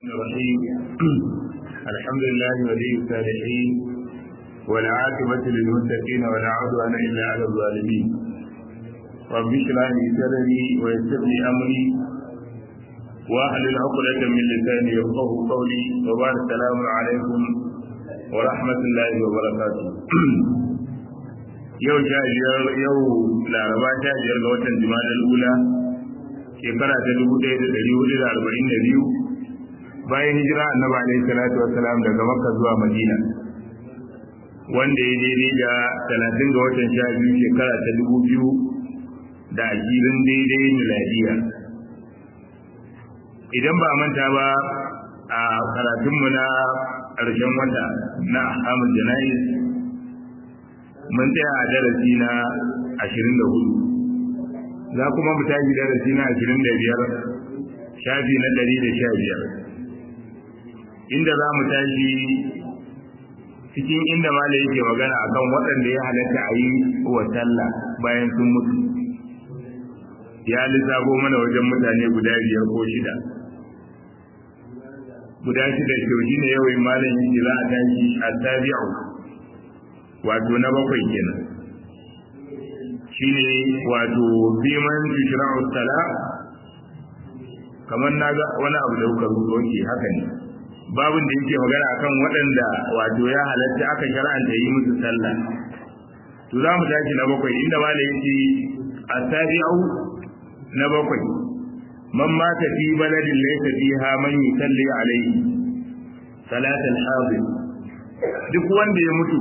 الرحيم الحمد لله ولي الصالحين والعاقبة للمتقين ولا عدوان إلا على الظالمين رب اشرح لي صدري ويسر لي أمري واحلل عقدة من لساني يفقه قولي وبعد السلام عليكم ورحمة الله وبركاته yau sha biyar yau laraba sha biyar ga watan jima'a ula shekara ta dubu ɗaya da ɗari hudu da arba'in da biyu bayan hijira annabi alaihi salatu wassalam daga makka zuwa madina wanda ya daidai da talatin ga watan sha biyu shekara ta dubu biyu da ashirin daidai miladiya idan ba manta ba a karatunmu na ƙarshen wata na ahkamul jana'iz mun tsaya a darasi na ashirin da hudu za kuma mu tashi darasi na ashirin da biyar shafi na ɗari da sha biyar inda za mu tashi cikin inda mala yake magana akan waɗanda ya halatta a yi wa sallah bayan sun mutu ya lissafo mana wajen mutane guda biyar ko shida guda shida kyau shi ne yawai malam yake za a tashi a tabi'u wato na bakwai kenan shine wato biman tushra'u sala kamar na ga wani abu da kuka rubuto ke haka ne babin da yake magana akan waɗanda wato ya halatta aka shar'anta yi musu sallah to za mu tashi na bakwai inda mala yake asabi'u na bakwai man mata fi baladin laysa fiha man yusalli alayhi salatul hadir duk wanda ya mutu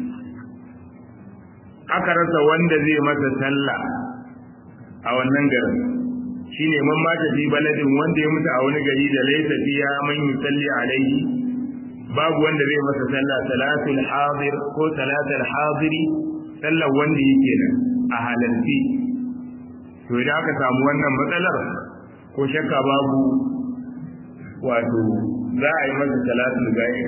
aka rasa wanda zai masa sallah a wannan garin shine man mata fi baladin wanda ya mutu a wani gari da laysa fiha man yusalli alayhi babu wanda zai masa sallah salatul hadir ko salatul hadiri sallar wanda yake nan a halarci to idan aka samu wannan matsalar ko shakka babu wato za a yi masa salatul ghaib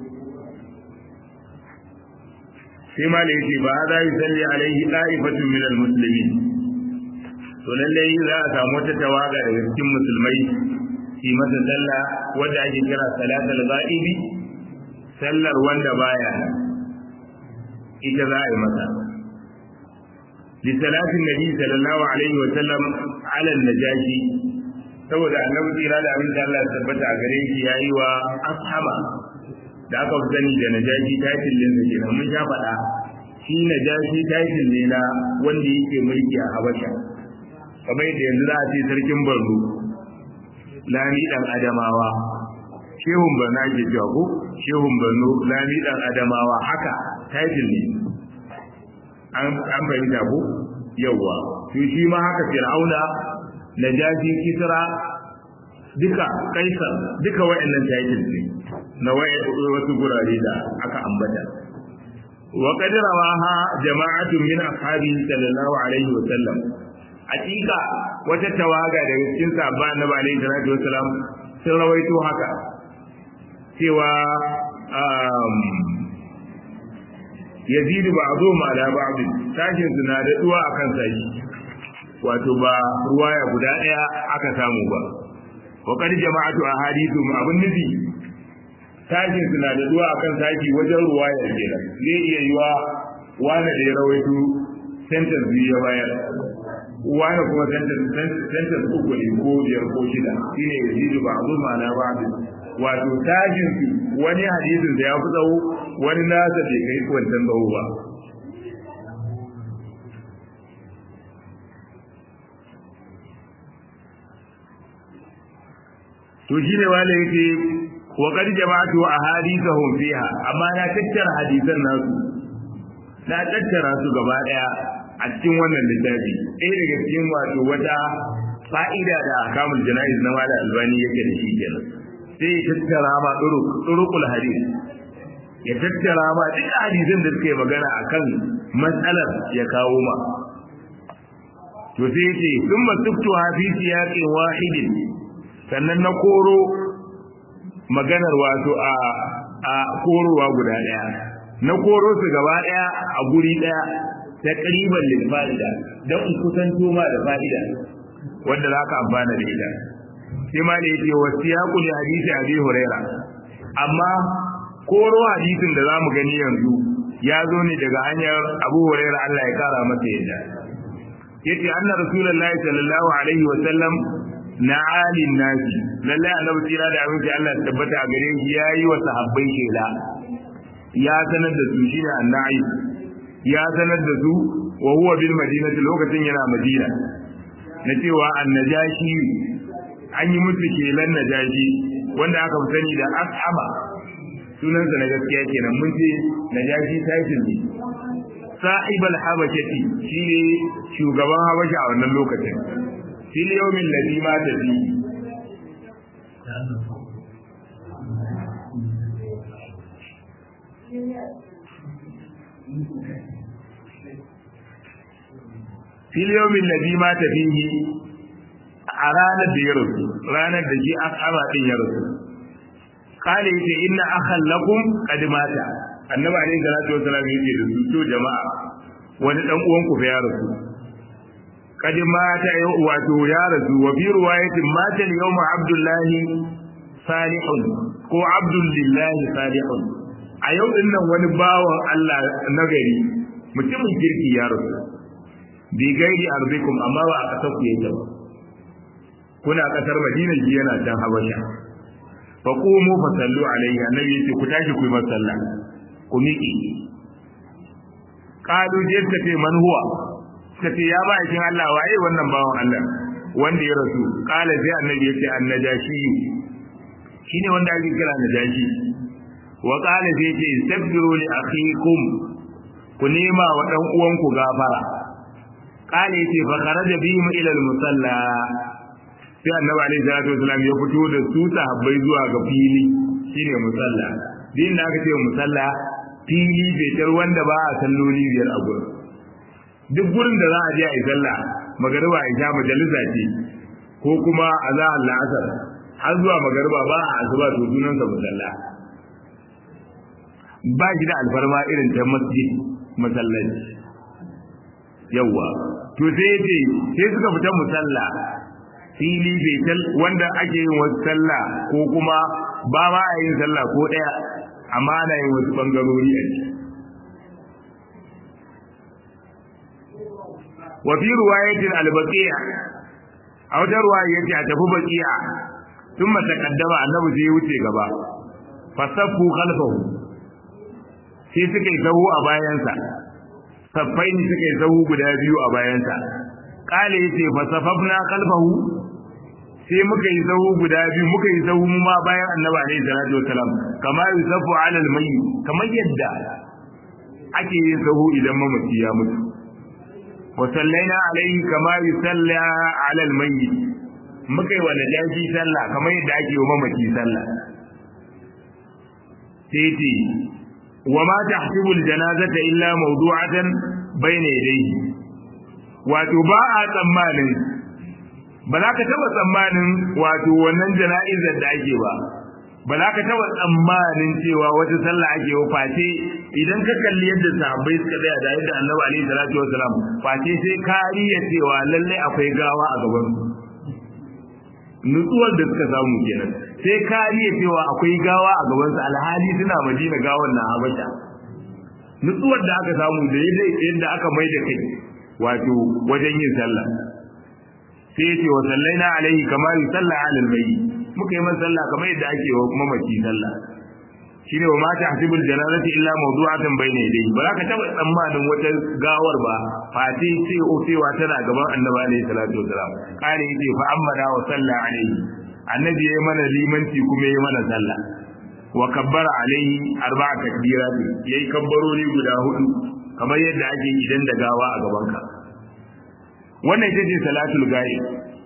sai ma da yake ba za yi salli alaihi da'ifatun min almuslimin to lalle za a samu wata tawaga daga cikin musulmai shi masa sallah wanda ake kira salatul ghaibi sallar wanda baya ita za a yi masa li salatin nabi sallallahu alaihi wa sallam ala najashi saboda annabi tsira da abin da Allah ya tabbata a gare shi yayi wa ashaba da aka fi sani da najashi title din sa kenan mun sha faɗa shi najashi title ne na wanda yake mulki a Habasha kamar yadda yanzu za a ce sarkin Borno Lami dan Adamawa Shehun Borno ake cewa ko Shehun Borno Lami dan Adamawa haka title ne an an fahimta ko yawa to shi ma haka Fir'auna najashi Kisra duka Kaisar duka wayannan title ne na wasu gurare da aka ambata wa qad rawaha jama'atun min ashabi sallallahu alaihi wa sallam hakika wata tawaga daga cikin sahabba annabi alaihi salatu wasallam sun rawaito haka cewa um yazid ba'dhum ala ba'd sashin suna da duwa akan sashi wato ba ruwaya guda daya aka samu ba wa qad jama'atu ahadithu abun nufi tashin suna da zuwa akan tashi wajen ruwayar kenan zai iya yiwa wani da ya rawaito sentence biyu ya bayar wani kuma sentence uku ne ko biyar ko shida shine ya zidu ba abu ma'ana ba wato tashin su wani hadisin da ya fi tsawo wani nasa bai kai wancan tsawo ba to shine wale yake وقد جمعت أحاديثهم فيها أما لا تكتر حديثا الناس لا تكتر su gaba daya a cikin wannan littafi ɗaya daga cikin wato wata fa'ida da akamul jana'iz na mala albani yake da shi kenan sai ya tattara ma turukul hadith ya tattara ma duk hadisan da suke magana akan matsalar ya kawo ma to sai ya ce sun masuktu fi siyaqin wahidin sannan na koro maganar wato a a korowa guda daya na koro su gaba daya a guri daya ta ƙariban lil fa'ida don in kusanto ma da fa'ida wanda za ka amfana da ita sai ma da yake wasiyaqu li hadisi abi huraira amma koro hadisin da zamu gani yanzu ya zo ne daga hanyar abu huraira Allah ya kara masa yadda yace anna rasulullahi sallallahu alaihi wa sallam na alin nasi lallai annabi tsira da abinci Allah ya tabbata a gare shi yayi wa sahabbai shela ya sanar da su shine annabi ya sanar da su wa huwa bil madinati lokacin yana madina na cewa annajashi an yi musu kelan najashi wanda aka fi sani da ashaba sunansa na gaskiya kenan mun ce najashi title ne sahib al-habashati shine shugaban habasha a wannan lokacin fil yawmin ladhi mata fi fil yawmin ladhi mata fihi a ranar da ya rasu ranar da shi asaba din ya rasu kale yace inna akhal lakum qad mata annabi alaihi salatu wasallam yace da su to jama'a wani dan uwan ku fa ya rasu qad mata wato ya rasu wa fi riwayatin mata al-yawm abdullahi salihun ko abdullahi salihun a yau din nan wani bawan Allah nagari mutumin kirki ya rasu bi gairi arzikum amma ba a kasar ku yake ba kuna kasar Madina ji yana can Habasha fa qumu fa sallu alayhi annabi yace ku tashi ku yi masalla ku miƙe qalu je ta ce man huwa ta ce ya ba kin Allah waye wannan bawan Allah wanda ya rasu qala sai annabi yace annajashi shine wanda ake kira najashi wa qala sai yace istaghfiru li akhikum ku nema wa dan uwanku gafara qala yace fa kharaja bihim ila al-musalla sai annabi alaihi salatu wasallam ya fito da su sahabbai zuwa ga fili shine musalla din da aka ce musalla fili bai tar wanda ba a salloli biyar a gurin duk gurin da za a je a yi sallah magariba a sha majalisa ce ko kuma a za Allah asar har zuwa magariba ba a asuba to sunansa musalla ba shi da alfarma irin ta masjid masallaci yawwa to sai ce sai suka fita musalla fili betel wanda ake yin wasu sallah ko kuma ba ma a yin sallah ko ɗaya amma ana yin wasu ɓangarori a ciki wa fi ruwayatin albaqiya a wata ruwaya yace a tafi baqiya tun mata kaddama annabi sai ya wuce gaba fasaffu khalfahu sai suka yi sahu a bayansa saffai ne suka yi sahu guda biyu a bayansa kale yace fasafafna khalfahu sai muka yi sahu guda biyu muka yi sahu ma bayan annabi alaihi salatu wasalam kama yusafu alal mayyit kamar yadda ake yin sahu idan mamaci ya mutu wa sallaina alaihi kama yusalla alal mayyit muka yi wa najashi sallah kamar yadda ake yi wa mamaci sallah sai ce wa ma tahsibu aljanazata illa mawdu'atan bayna yadayhi wato ba a tsammanin ba za ka taba tsammanin wato wannan jana'izar da ake ba ba za ka taba tsammanin cewa wata sallah ake wa face idan ka kalli yadda sahabbai suka tsaya da yadda annabi alaihi salatu wasalam face sai ka riya cewa lalle akwai gawa a gaban su nutsuwar da suka samu kenan sai ka riya cewa akwai gawa a gaban su alhali suna madina gawan na habasha nutsuwar da aka samu da yadda aka mai da kai wato wajen yin sallah sai yace wa sallaina alaihi kama yusalla ala albayyi muka yi masa sallah kamar yadda ake wa mamaci sallah shine wa ma tahsibul janazati illa mawdu'atan bayna yadayhi ba za ka taba tsammanin wata gawar ba fati ce o cewa tana gaban annabi alaihi salatu wasalam kare yace fa amma wa salla alaihi annabi yayi mana limanci kuma yayi mana sallah wa kabbara alaihi arba'a takbirat yayi kabbarori guda hudu kamar yadda ake idan da gawa a gaban ka wannan ita ce salatul ghaib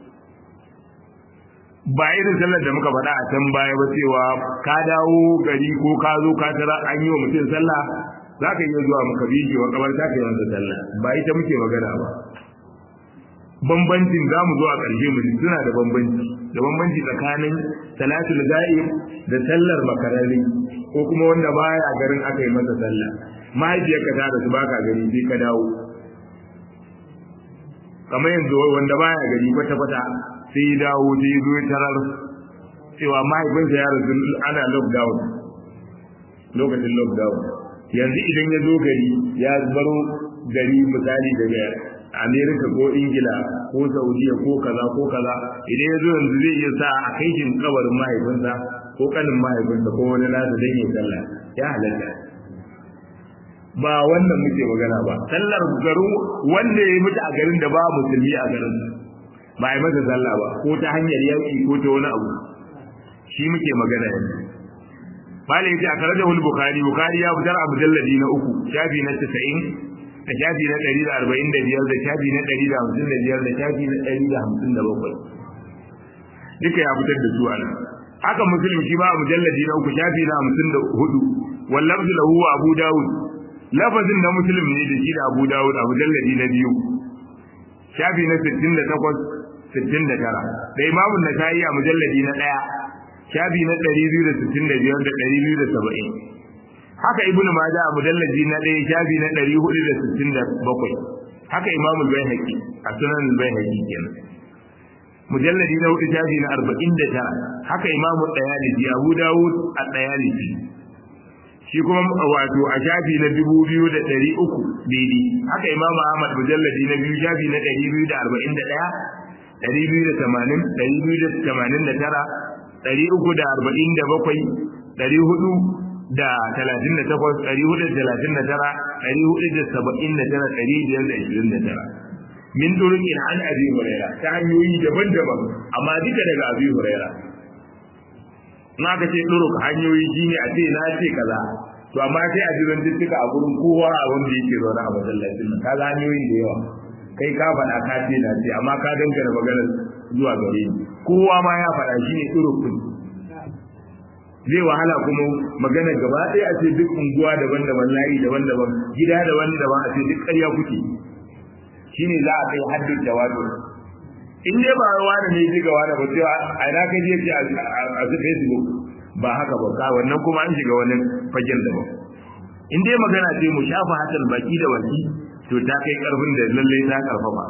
ba irin sallar da muka faɗa a can baya ba cewa ka dawo gari ko ka zo ka tara an yi wa mutum sallah za ka iya zuwa maka biji wa kabar ta kai masa sallah ba ita muke magana ba bambancin za mu zo a ƙarshe mu suna da bambanci da bambanci tsakanin salatul ghaib da sallar makarari ko kuma wanda baya garin aka yi masa sallah mahaifiyarka ta da su baka gari sai ka dawo kamar yanzu wanda baya gari kwata kwata sai ya dawo sai ya zo tarar cewa mahaifinsa ya rasu ana lockdown lokacin lockdown yanzu idan ya zo gari ya baro gari misali daga amerika ko ingila ko saudiya ko kaza ko kaza idan ya zo yanzu zai iya sa a kai shi kabarin mahaifinsa ko kanin mahaifinsa ko wani nasa dan ya sallah ya halatta ba wannan muke magana ba sallar garin wanda ya mutu a garin da ba musulmi a garin ba a yi masa sallah ba ko ta hanyar yaki ko ta wani abu shi muke magana yanzu bala yace a kare da hul bukhari bukhari ya fitar a mujalladi na uku shafi na 90 da shafi na 145 da shafi na 155 da shafi na 157 duka ya fitar da su anan haka muslim shi ba a mujalladi na uku shafi na 54 wallafzu lahu abu daud lafazin na muslim ne da shi da abu daud a mujalladi na biyu shafi na 68 69 da imamun nasa'i a mujalladi na daya shafi na 265 da 270 haka ibnu maja a mujallaji na ɗaya shafi na 467 haka imam al-baihaqi a sunan al-baihaqi kenan mujalladi na hudu shafi na 49 haka imam al-dayalisi abu dawud al-dayalisi shi kuma wato a shafi na 2300 daidai haka imam ahmad mujalladi na biyu shafi na 241 280 289 ɗari uku da arba'in da bakwai ɗari hudu da talatin da takwas ɗari hudu da talatin da tara ɗari hudu da saba'in da tara ɗari biyar da ashirin da tara min turukin an abi huraira ta hanyoyi daban-daban amma duka daga abi huraira in aka ce turuk hanyoyi shine a ce na ce kaza to amma sai a ji zantuttuka a gurin kowa a wanda yake zaune a masallacin nan kaga hanyoyi da yawa kai ka faɗa ka ce na ce amma ka dangana maganar zuwa gare ni kowa ma ya faɗa shi ne turukun zai wahala kuma magana gaba ɗaya a ce duk unguwa daban-daban layi daban-daban gida daban-daban a ce duk ƙarya kuke shine za a kai haddin jawabi in dai ba wani ne ji ga wani ba cewa a ina ka je a su facebook ba haka ba ka wannan kuma an shiga wani fagen da ba in dai magana ce mu shafa hatal baki da baki to ta kai karfin da lalle ta karfafa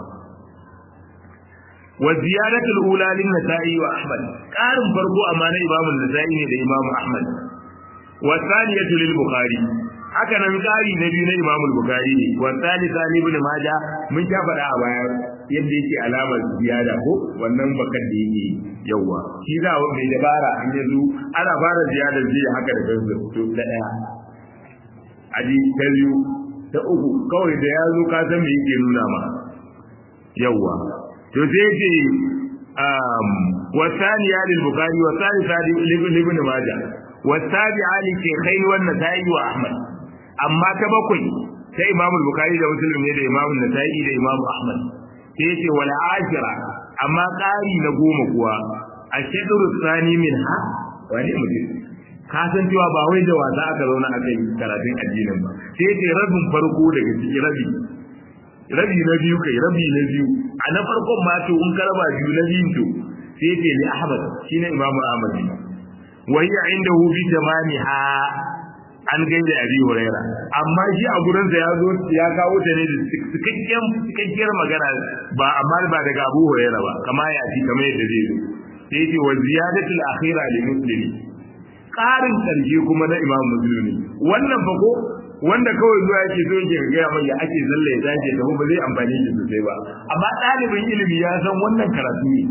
wa ziyadatul ula lin nasa'i wa ahmad qarin farko amma na imamu nasa'i ne da imamu ahmad wa thaniyatu lil bukhari haka nan qari na biyu na imamu bukhari ne wa thalitha li ibn majah mun ta faɗa a baya yadda yake alamar ziyada ko wannan bakan da yake yawa shi za wa mai dabara in yazo ana fara ziyada zai haka da kansa to da daya aji ta biyu ta uku kawai da ya zo ka san me yake nuna ma yawa to sai ce um wasaniya lil bukhari wa salisa li ibn majah wa sabi'a li shaykhain wa nasa'i wa ahmad amma ta bakwai sai imamu bukhari da muslim ne da imamu nasa'i da imamu ahmad sai yace wal ashira amma qari na goma kuwa ashadru thani minha wani mutum ka san cewa ba wai da wasa aka zauna aka yi karatun addinin ba sai yace rabin farko daga cikin rabi rabi na biyu kai rabi na biyu a na farkon ma to in ka raba biyu na biyun to sai yace li ahmad shine imamu ahmad wa hiya indahu bi tamamiha an gaida abi huraira amma shi a gurin sa ya zo ya kawo ta ne da cikakken cikakkiyar magana ba amma ba daga abu huraira ba kama ya ci kamar yadda zai zo sai yace wa ziyadatul akhira li muslimi ƙarin ƙarshe kuma na imam musulmi wannan fa ko wanda kawai zuwa yake so yake gaya mai ya ake zalla ya dace da ba zai amfani shi sosai ba amma ɗalibin ilimi ya san wannan karatu ne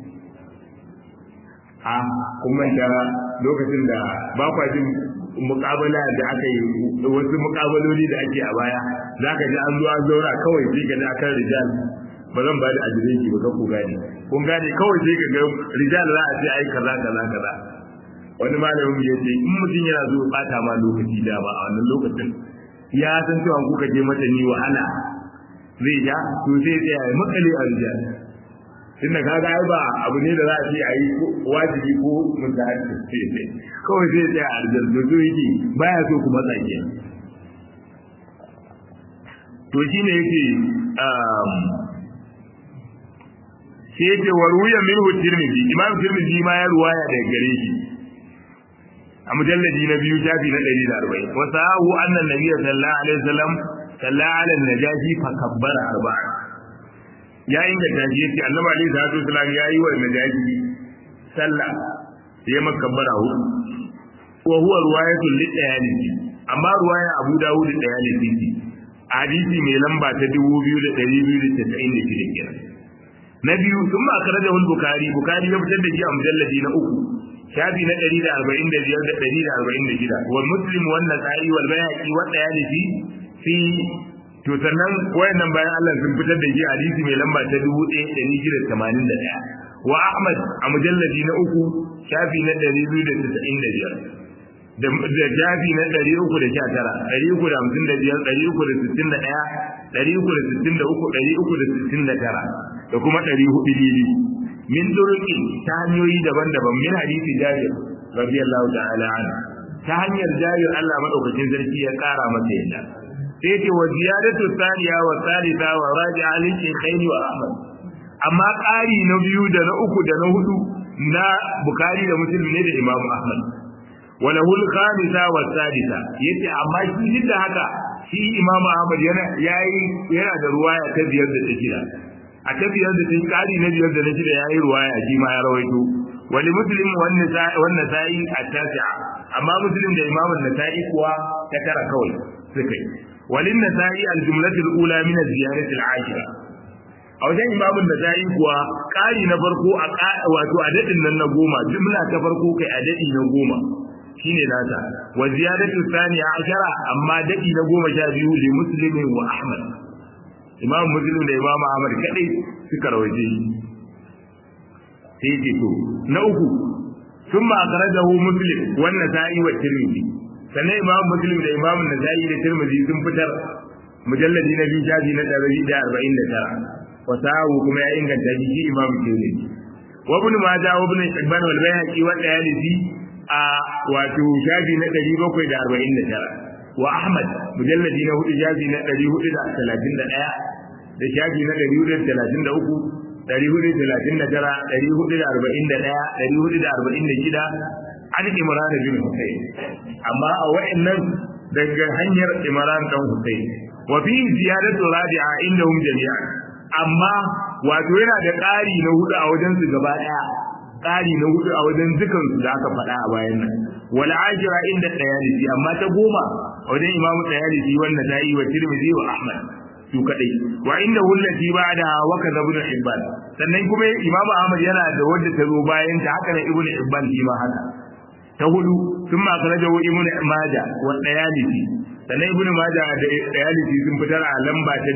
a kuma da lokacin da ba kwa jin mukabala da aka yi wasu mukabaloli da ake a baya za ka ji an zo an zauna kawai sai ka ji akan rijal ba zan ba da adireshi ba ka ku gane kun gane kawai sai ka ga rijal za a ce ai kaza kaza kaza wani malamin ya ce in mutum yana zo bata ma lokaci da ba a wannan lokacin ya san cewa kuka je mata ni wahala zai ja to sai tsaya ya makale a rijal tunda kaga ai ba abu ne da za a ce a yi wajibi ko mutahaddis sai sai kawai sai tsaya a rijal to so yake baya so ku matsa ke to shine yake um sai yake waruya minhu tirmidhi imam tirmidhi ma ya ruwaya daga gare shi a mujalladi na biyu shafi na 140 wa sahu anna nabiyya sallallahu alaihi wasallam salla ala najashi fa kabbara arba'a ya inganta shi yace annabi alaihi salatu wasallam ya yi wa najashi sallah ya makabbara hudu wa huwa ruwayatul lidayalisi amma ruwaya Abu Dawud dayalisi ce hadisi mai lamba ta 2296 kenan na biyu sun ma akaraja hul bukari bukari ya fitar da shi a mujalladi na uku shafi na 145 da 146 wal muslim wan nasa'i wal bayhaqi wa dayalisi fi to sannan wayannan bayan Allah sun fitar da shi hadisi mai lamba ta 1681 wa Ahmad a mujalladi na uku shafi na 295 da jafi na 350 da kuma 400 lili min duruki ta hanyoyi daban-daban min hadisi jabir radiyallahu ta'ala anhu ta hanyar jabir Allah madaukakin sarki ya kara masa yadda sai ce wa ziyadatu thaniya wa thalitha wa raji'a lil shaykhain wa ahmad amma ƙari na biyu da na uku da na hudu na bukari da muslim ne da imamu ahmad wala hul khamisa wa sadisa yace amma shi duk da haka shi imam ahmad yana yayi yana da ruwaya ta biyar da ta shida a ta biyar da ta kari na biyar da na shida yayi ruwaya shi ma ya rawaito wali muslim wan nisa'i wan nisa'i at-tasi'a amma muslim da imam an-nasa'i kuwa ta tara kawai suka yi walin nisa'i al-jumlatu al-ula min az-ziyarati al-ashira a wajen imamun da ta yi kuwa ƙari na farko a wato a daɗin nan na goma jumla ta farko kai a daɗi na goma shine nata wa ziyadatu thaniya ashara amma daɗi na goma sha biyu li muslimin wa ahmad imam muslim da imam ahmad kadai suka rawaje sai ce to na uku ثم أخرجه مسلم والنسائي والترمذي sannan imam muslim da imam nasa'i da tirmidhi sun fitar mujalladi na biyu shafi na ɗari da arba'in da tara wasahu kuma ya inganta shi shi imam tirmidhi wa ibn majah wa ibn hibban wal bayhaqi wa dayalisi a wato shafi na ɗari bakwai da arba'in da tara wa ahmad mujalladi na hudu shafi na ɗari hudu da talatin da ɗaya da shafi na ɗari hudu da talatin da uku ɗari hudu da talatin da tara ɗari hudu da arba'in da ɗaya ɗari hudu da arba'in da shida an imran bin husayn amma a wa'annan daga hanyar imran dan husayn wa fi ziyadatu rabi'a indahum jami'an amma wato yana da ƙari na hudu a wajen su gaba daya ƙari na hudu a wajen dukan su da aka faɗa a bayan nan wal ashira inda tayalisi amma ta goma a wajen imamu tayalisi wannan tayi wa tirmidhi wa ahmad su kadai wa inda hullati ba'da wa kaza ibn hibban sannan kuma imamu ahmad yana da wadda ta zo bayan ta haka ne ibn hibban shi ma haka ta hudu sun ma kana da ibnu maja wa dayalisi sannan ibnu maja da dayalisi sun fitar a lamba ta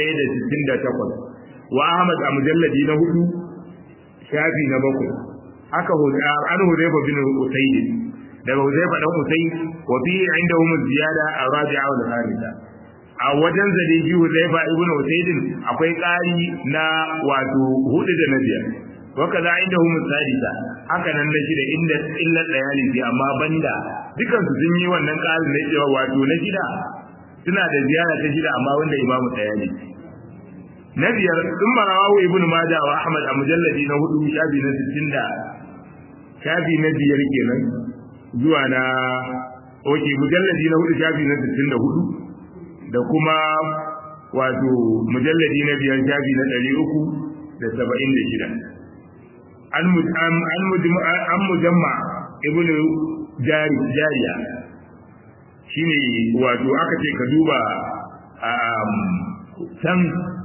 1168 wa ahmad a mujalladi na hudu shafi na bakwai haka an hudayfa bin usayd daga hudayfa dan usayd wa fi indahum ziyada arabi'a wal khamisa a wajen zadiji hudayfa ibnu usayd akwai ƙari na wato hudu da na biyar wakaza inda hum sadisa haka nan na shida inda illa dayali bi amma banda dukan su sun yi wannan ƙarin na cewa wato na shida suna da ziyara ta shida amma wanda imamu dayali na biyar sun marawahu ibnu majah wa ahmad a mujalladi na hudu shafi na 60 shafi na biyar kenan zuwa na oke mujalladi na hudu shafi na 64 da kuma wato mujalladi na biyar shafi na 376 an mujamma ibn jari jariya shine wato aka ce ka duba can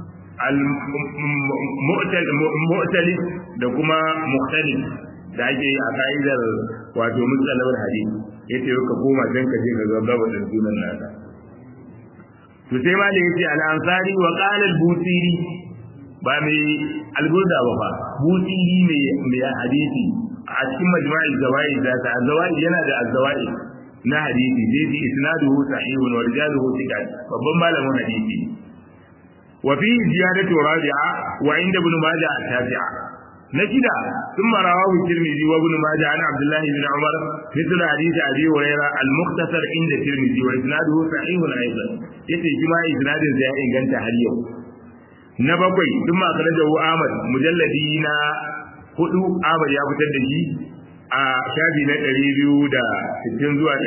al-mu'talif da kuma mukhtalif da ake yi a ka'idar wato mutsalawar hadisi yace ka koma can ka je ka ga gaba da sunan nasa to sai ma da yace al-ansari wa qala al-busiri ba mai alburda ba fa busiri ne mai hadisi a cikin majma'il zawai da ta zawai yana da azawai na hadisi zai ji isnaduhu sahihun wa rijaluhu thiqat babban malamin hadisi wa fi ziyadatu rabi'a wa inda ibn majah at-tabi'a na shida ثم رواه الترمذي وابن ماجه عن عبد الله بن عمر مثل حديث ابي هريره المختصر عند الترمذي واسناده صحيح ايضا yace shi ma isnadin sa ya inganta har yau na bakwai duk ma kana da Ahmad mujalladi na hudu Ahmad ya fitar da shi a shafi na 260 zuwa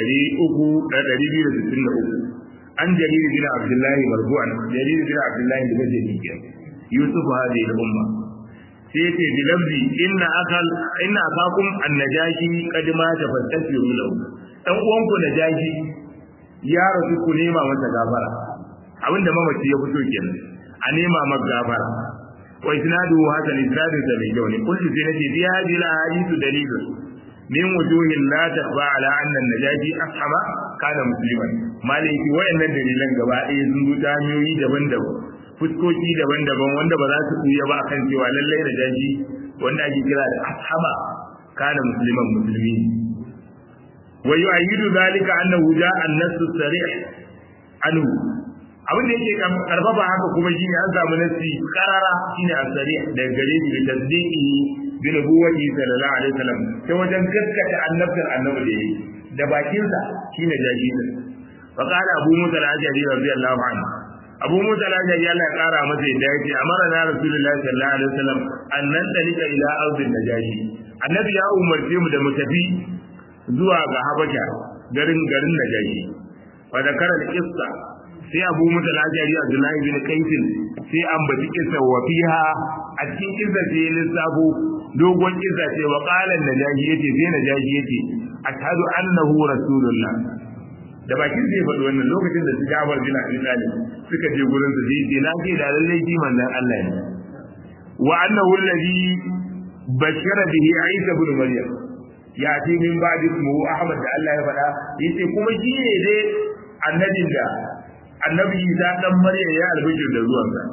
300 an jariri bin Abdullahi marfu'an jariri bin Abdullahi da gaje ni yusuf hadhihi al-umma sai ce bi lafzi inna akal inna akakum annajashi qad mata fastaghfiru lahu dan uwanku najashi ya rasu ku nema masa gafara abinda mamaci ya fito kenan a nema masa gafara wa isnadu hasan isnadu da mai kyau ne kullu sai nace bi hadhihi al-ahadithu dalilun min wujuhin la takhfa ala anna an-najashi ashama kana musliman maliki wayannan dalilan gaba ɗaya sun zo ta hanyoyi daban-daban fuskoki daban-daban wanda ba za su buya ba akan cewa lallai najashi wanda ake kira da ashama kana musliman musulmi wa yu'ayyidu dhalika annahu ja'a an-nass as-sarih anhu abin da yake karfafa haka kuma shine an samu nasi karara shine as-sarih daga gare shi da tasdiqi bi nubuwwati sallallahu alaihi wasallam sai wajen gaskata annabtar annabi da yayi da bakin sa shine jaji din fa qala abu musa al-ajari radiyallahu anhu abu musa al-ajari Allah ya kara masa yadda yake amara na rasulullahi sallallahu alaihi wasallam an nan dalika ila ardin najashi annabi ya umarce mu da mu tafi zuwa ga habasha garin garin najashi wa zakara al-qissa sai abu musa al-ajari abdullahi bin kaisin sai an baci kissa wa fiha a cikin kissa sai lissafo dogon kissa ce wa qala najashi yace sai najashi yace ashhadu annahu rasulullah da bakin zai faɗi wannan lokacin da su Jabir bin Abi Talib suka je gurin su sai na ce da lalle ji manzon Allah ne wa annahu alladhi bashara bihi Isa ibn Maryam ya ce min ba'di ismuhu Ahmad da Allah ya faɗa yace kuma shi ne dai annabin da annabi Isa dan Maryam ya albishir da zuwansa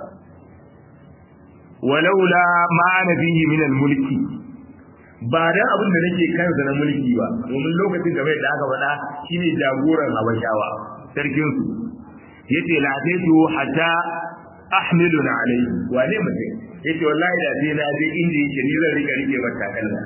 walaula ma ana fihi min al-mulki ba dan abin da nake kansa na mulki ba domin lokacin da bai da aka faɗa shine jagoran habashawa sarkin su yace la taitu hatta ahmilun alayhi wane mutum yace wallahi da sai na je inda yake ni zan rika rike mata kalla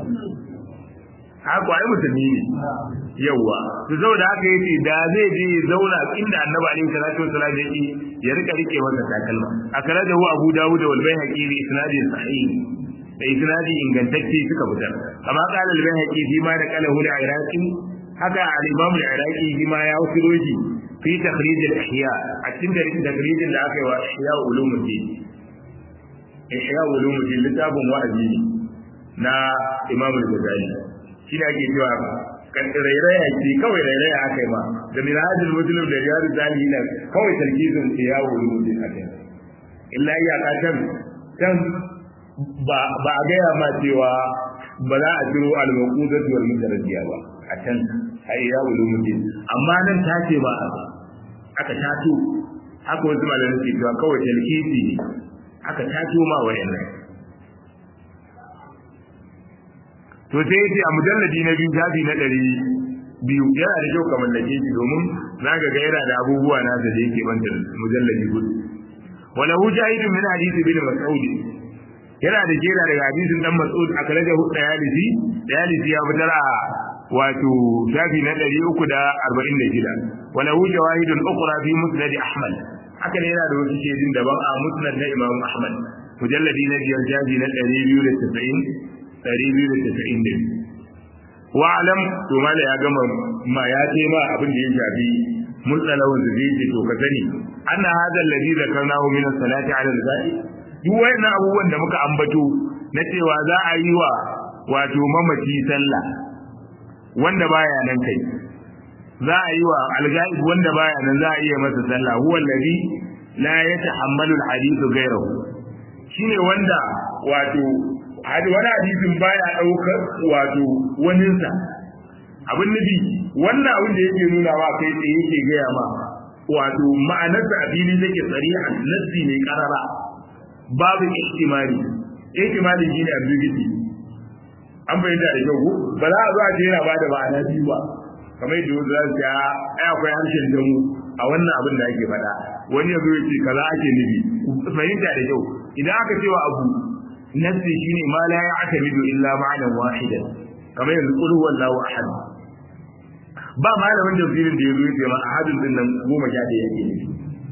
haka ai musulmi ne yawa to saboda haka yace da zai je zauna inda annabi alaihi salatu wasallam yake ya rika rike masa takalma akrajahu abu dawud wal bayhaqi bi isnadin sahih da isnadi ingantacce suka fitar amma qala al-bayhaqi fi ma da qalahu al-iraqi haka al-imam al-iraqi fi ma ya wasilo shi fi takhrij al-ihya a cikin takhrij da aka yi wa ihya ulumuddin ihya ulumuddin littafin wa'azi na imam al-ghazali shi ne ake cewa kan rairaya ce kawai rairaya aka yi ma da minhajul muslim da riyadu salihin kawai talkizin ihya ulumuddin aka yi illa ya ka can can ba a gaya ma cewa ba za a ciro al-maqudatu wal mutarabbiya ba a can ai ya wulu mutum amma nan ta ce ba aka tato haka wasu malamai ke cewa kawai talkisi ne aka tato ma wayannan to sai yace a mujalladi na biyu shafi na ɗari biyu yana da kyau ka mallake shi domin za ka ga yana da abubuwa na da yake banta mujalladi hudu wala hu jahidun min hadisi bin mas'ud yana da jera daga hadisin dan Mas'ud a kare da Dayalisi Dayalisi ya fitar a wato shafi na 346 wala hu jawahidun ukhra fi musnad Ahmad haka ne yana da wasu shedin daban a musnad na Imam Ahmad mujalladi na biyar shafi na 290 292 wa alam to mala ya gama ma ya ce ma abin da ya shafi mutsalawun zai ce to ka sani anna hadha alladhi zakarnahu min as-salati 'ala al-ghaib duk wayannan abubuwan da muka ambato na cewa za a yi wa wato mamaci sallah wanda baya nan kai za a yi wa alghaib wanda baya nan za a iya masa sallah huwa alladhi la yatahammalu alhadithu ghayrahu shine wanda wato hadi wani hadisin baya daukar wato waninsa abin nufi wannan abin da yake nuna wa kai tsaye yake gaya ma wato ma'anarsa a fili take tsarihan nassi ne karara babu ihtimali ihtimali shine ambiguity an bayyana da kyau ba za a zo a ce yana bada ma'ana biyu ba kamar yadda wasu za su ce ai akwai harshen damu a wannan abin da ake faɗa wani ya zo ya ce kaza ake nufi fahimta da kyau idan aka cewa abu nassi shine ma la ya'tamidu illa ma'anan wahidan kamar yanzu qul huwallahu ahad ba malamin tafsirin da ya zo ya ce ma ahadun din nan goma sha ɗaya yake nufi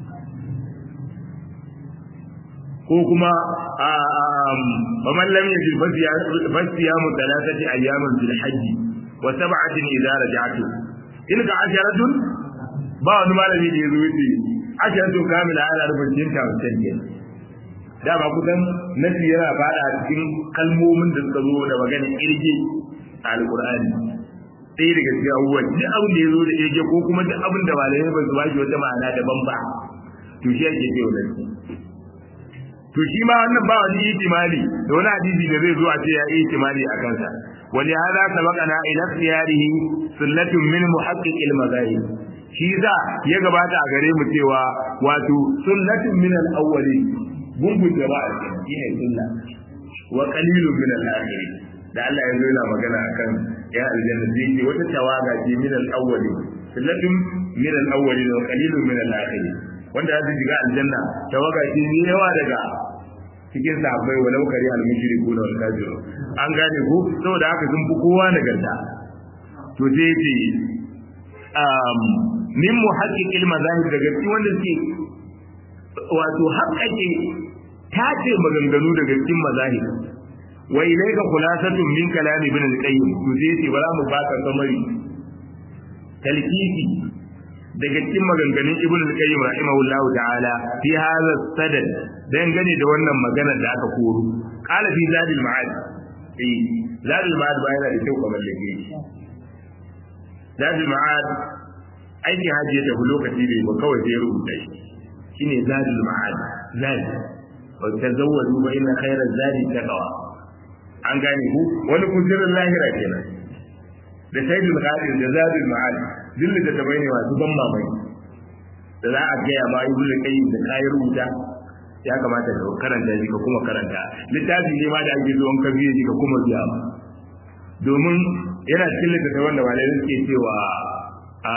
ko kuma a man lam yajid fasiyamu thalathati ayyamin fil hajj wa sab'atin idza raja'tu tilka asharatun ba wani malami da yazo yace asharatun kamila ana rubutun ta wancan ke dama kusan nasi yana fada cikin kalmomin da suka zo da maganin irge a alkur'ani ɗaya daga cikin abubuwan duk abin da ya zo da irge ko kuma duk abin da malamai ba su ba shi wata ma'ana daban ba to shi ake ce wannan to shi ma wannan ba wani ihtimali da wani hadisi da zai zo a ce ya yi ihtimali a kansa wani hada sabaqana ila siyarihi sunnatun min muhaqqiq al-mazahib shi za ya gabata a gare mu cewa wato sunnatun min al-awwalin gungun jama'a shi ne sunna wa qalilun min al-akhirin da Allah ya zo yana magana akan ya aljanna sai ce wata tawaga ce min al-awwalin sunnatun min al-awwalin wa qalilun min al-akhirin wanda ya shiga aljanna tawaga ce ne yawa daga cikin sahabbai walau kari al-mushriku wal kafiru an gane ko saboda haka sun fi kowa nagarta to sai ce um min muhaqqiqil mazahib daga cikin wanda suke wato haƙƙaƙe tace maganganu daga cikin mazahib wa ilayka khulasatun min kalam ibn al-qayyim to sai ce bara mu baka samari talkiki daga cikin maganganun ibn al-qayyim rahimahullah ta'ala fi hadha sadad dangane da wannan magana da aka koro qala fi zadil ma'ad eh zadil ma'ad ba yana da kyau kamar da ke zadil ma'ad aikin hajji ya tafi lokaci bai ba kawai sai ya rubuta shi shine zadil ma'ad zadi wa tazawwadu fa inna khayra zadi taqwa an gane ku wani kudirin lahira kenan da sayyidul qadir da zadil ma'ad dillin da tabai ne masu ban mamaki da za a gaya ma ibnu qayyim da kayi rubuta ya kamata ka karanta shi ka kuma karanta littafi ne ma da ake zuwan ka biye shi ka kuma biya ba domin yana cikin littattafan da malai suke cewa a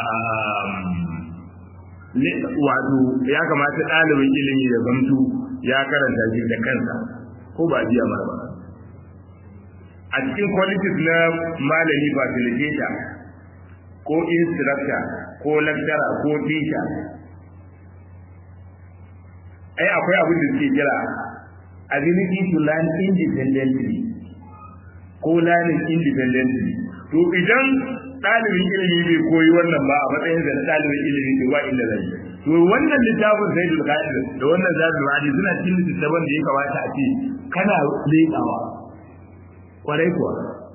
wato ya kamata ɗalibin ilimi da zamtu ya karanta shi da kansa ko ba biya ma ba a cikin qualities na malami facilitator ko instructor ko lecturer ko teacher ai akwai abin da suke kira ability to learn independently ko learning independently to idan ɗalibin ilimi bai koyi wannan ba a matsayin da ɗalibin ilimi bai ba inda zai to wannan littafin sai da qadir da wannan zabi ma'adi suna cikin littafin da ya kamata a ce kana leƙawa kwarai kuwa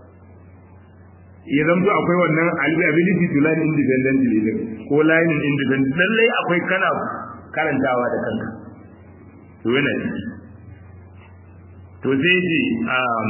ya zanto akwai wannan ability to learn independently din ko learning independent lallai akwai kana karantawa da kanka to yana ciki to sai ce um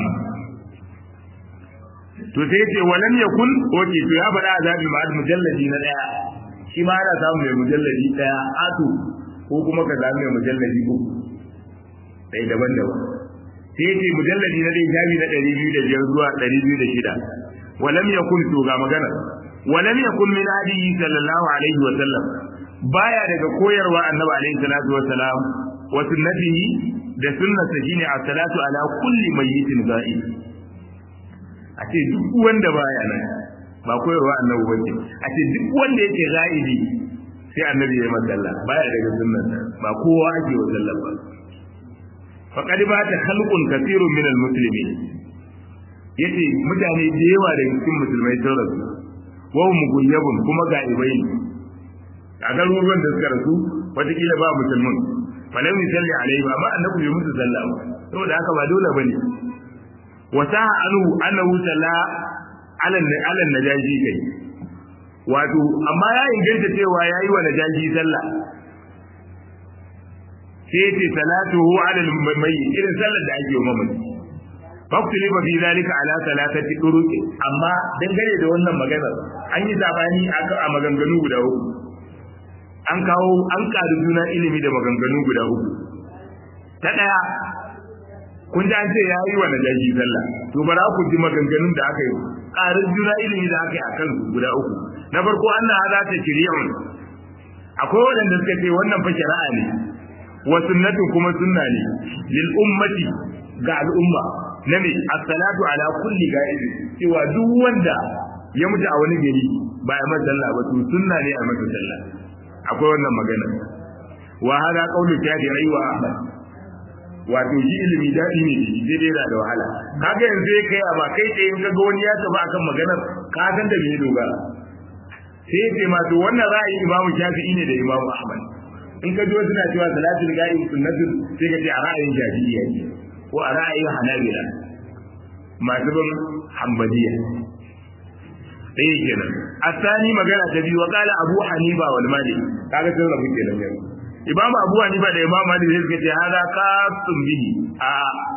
to sai ce walam yakun oke to ya faɗa azabi ma'ad mujalladi na daya shi ma ana samu mai mujalladi daya ato ko kuma ka samu mai mujalladi uku sai daban-daban sai ce mujalladi na dai shafi na ɗari biyu da biyar zuwa ɗari biyu da shida walam yakun to ga magana walam yakun min hadihi sallallahu alaihi wa sallam baya daga koyarwa annabi alaihi salatu wa salam wa sunnatihi da sunnata shine as-salatu ala kulli mayyitin ga'ib a ce duk wanda baya nan ba koyarwa annabi bace a ce duk wanda yake ga'ibi sai annabi ya masalla baya daga sunnata ba kowa ake wa sallar ba faqad ba ta khalqun kathirun min al-muslimin yace mutane da yawa daga cikin musulmai sun rasu wa hum guyyabun kuma ga'ibai a garuruwan da suka rasu wataƙila ba musulmin falam yusalli alaihi ba amma annabi bai musu sallah ba saboda haka ba dole bane wa sa'a anhu annahu salla ala ala najaji kai wato amma ya inganta cewa yayi wa najaji sallah sai ce salatuhu ala al-mayyit irin sallar da ake wa mamaci faktuli ba fi zalika ala salatati turuqi amma dangane da wannan maganar an yi sabani a maganganu guda uku an kawo an ƙari juna ilimi da maganganu guda uku ta ɗaya kun ji an ce ya yi wa najashi sallah to bara ku ji maganganun da aka yi ƙarin juna ilimi da aka yi a kan guda uku na farko an na hada ta shari'un akwai waɗanda suka ce wannan fa shari'a ne wa sunnatu kuma sunna ne lil ummati ga al'umma na me as-salatu ala kulli ga'ib cewa duk wanda ya mutu a wani gari ba ya masa sallah ba to sunna ne a masa sallah akwai wannan magana wa hada qawlu tabi'i wa ahmad wato shi ilimi dadi ne shi dai da wahala kaga yanzu ya kai ba kai tsaye in kaga wani ya tafi akan maganar ka san da me dogara sai ya ce ma to wannan ra'ayi imamu shafi'i ne da imamu ahmad in ka ji wasu na cewa salatul ga'ib sunnatun sai ka ce a ra'ayin shafi'iyya ce ko a ra'ayin hanabila masu bin hanbaliya ɗaya kenan asani magana ta biyu wa kala abu hanifa wal malik kaga sun rabu kenan yau imam abu hanifa da imam malik sai suka ce hada qasun bihi a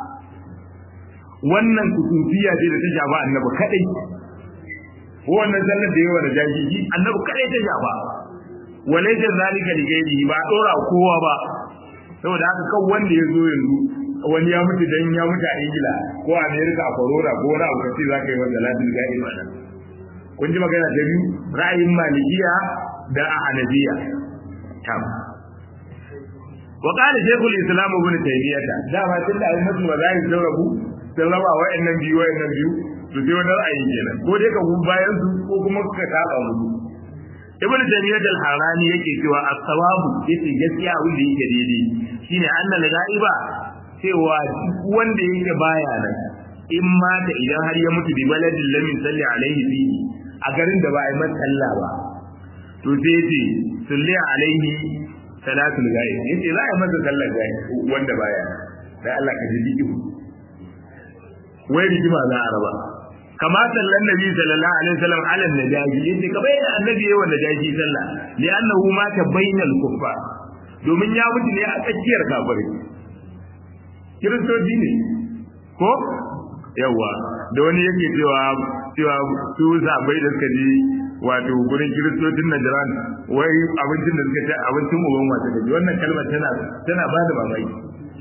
wannan kutufiya ce da ta shafa annabi kadai ko wannan sallar da yawa da jahili annabi kadai ta shafa walaysa zalika li ghairihi ba dora kowa ba saboda haka kan wanda ya zo yanzu wani ya mutu dan ya mutu a ingila ko a america a corona ko wani abu kace zaka yi wa salatul ghaib anan kun ji magana ta biyu ra'ayin malikiya da hanabiya tam wa qala shaykhul islam ibn taymiyyah da ma tunda ai mutu ba zai saurabu sun raba wa'annan biyu wa'annan biyu to sai wani ra'ayi kenan ko dai ka gun bayan su ko kuma ka saba musu ibn taymiyyah al-harani yake cewa as-sawabu yace gaskiya abin da yake daidai shine annal ga'iba cewa wanda yake baya nan in mata idan har ya mutu bi baladin lam yusalli alaihi fihi a garin da ba a yi masa sallah ba to sai yace salli alaihi salatul ghaib yace za a yi masa sallar ghaib wanda baya dan Allah ka ji diki wai rigima za a raba kama sallan nabi sallallahu alaihi wasallam ala najaji yace ka bayyana annabi yayin wanda najaji sallah li annahu mata bainal kuffar domin ya mutu ne a tsakiyar kafirai kiristoci ne ko yawa da wani yake cewa cewa su zabai da suka ji wato gurin kiristocin Najran wai abincin da suka ci abincin uban wata kaji wannan kalmar tana tana ba da mamaki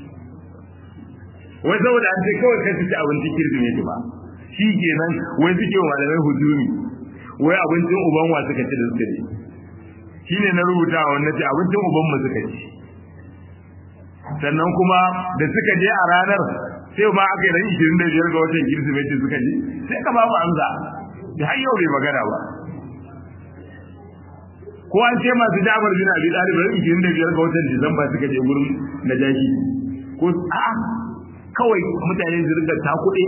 wai saboda an ce kawai kai ci abincin kirsimeti ba shi kenan wai suke wa malamai hujumi wai abincin uban wa suka ci da suka ci shine na rubuta wannan ce abincin uban mu suka ci sannan kuma da suka je a ranar sai ma aka yi ran 25 ga watan kirsimeti suka je sai ka babu amsa da har yau bai magana ba ko an ce masu jabar bin abi talib ran 25 ga watan disamba suka je gurin najashi ko a kawai mutane su riga ta kuɗe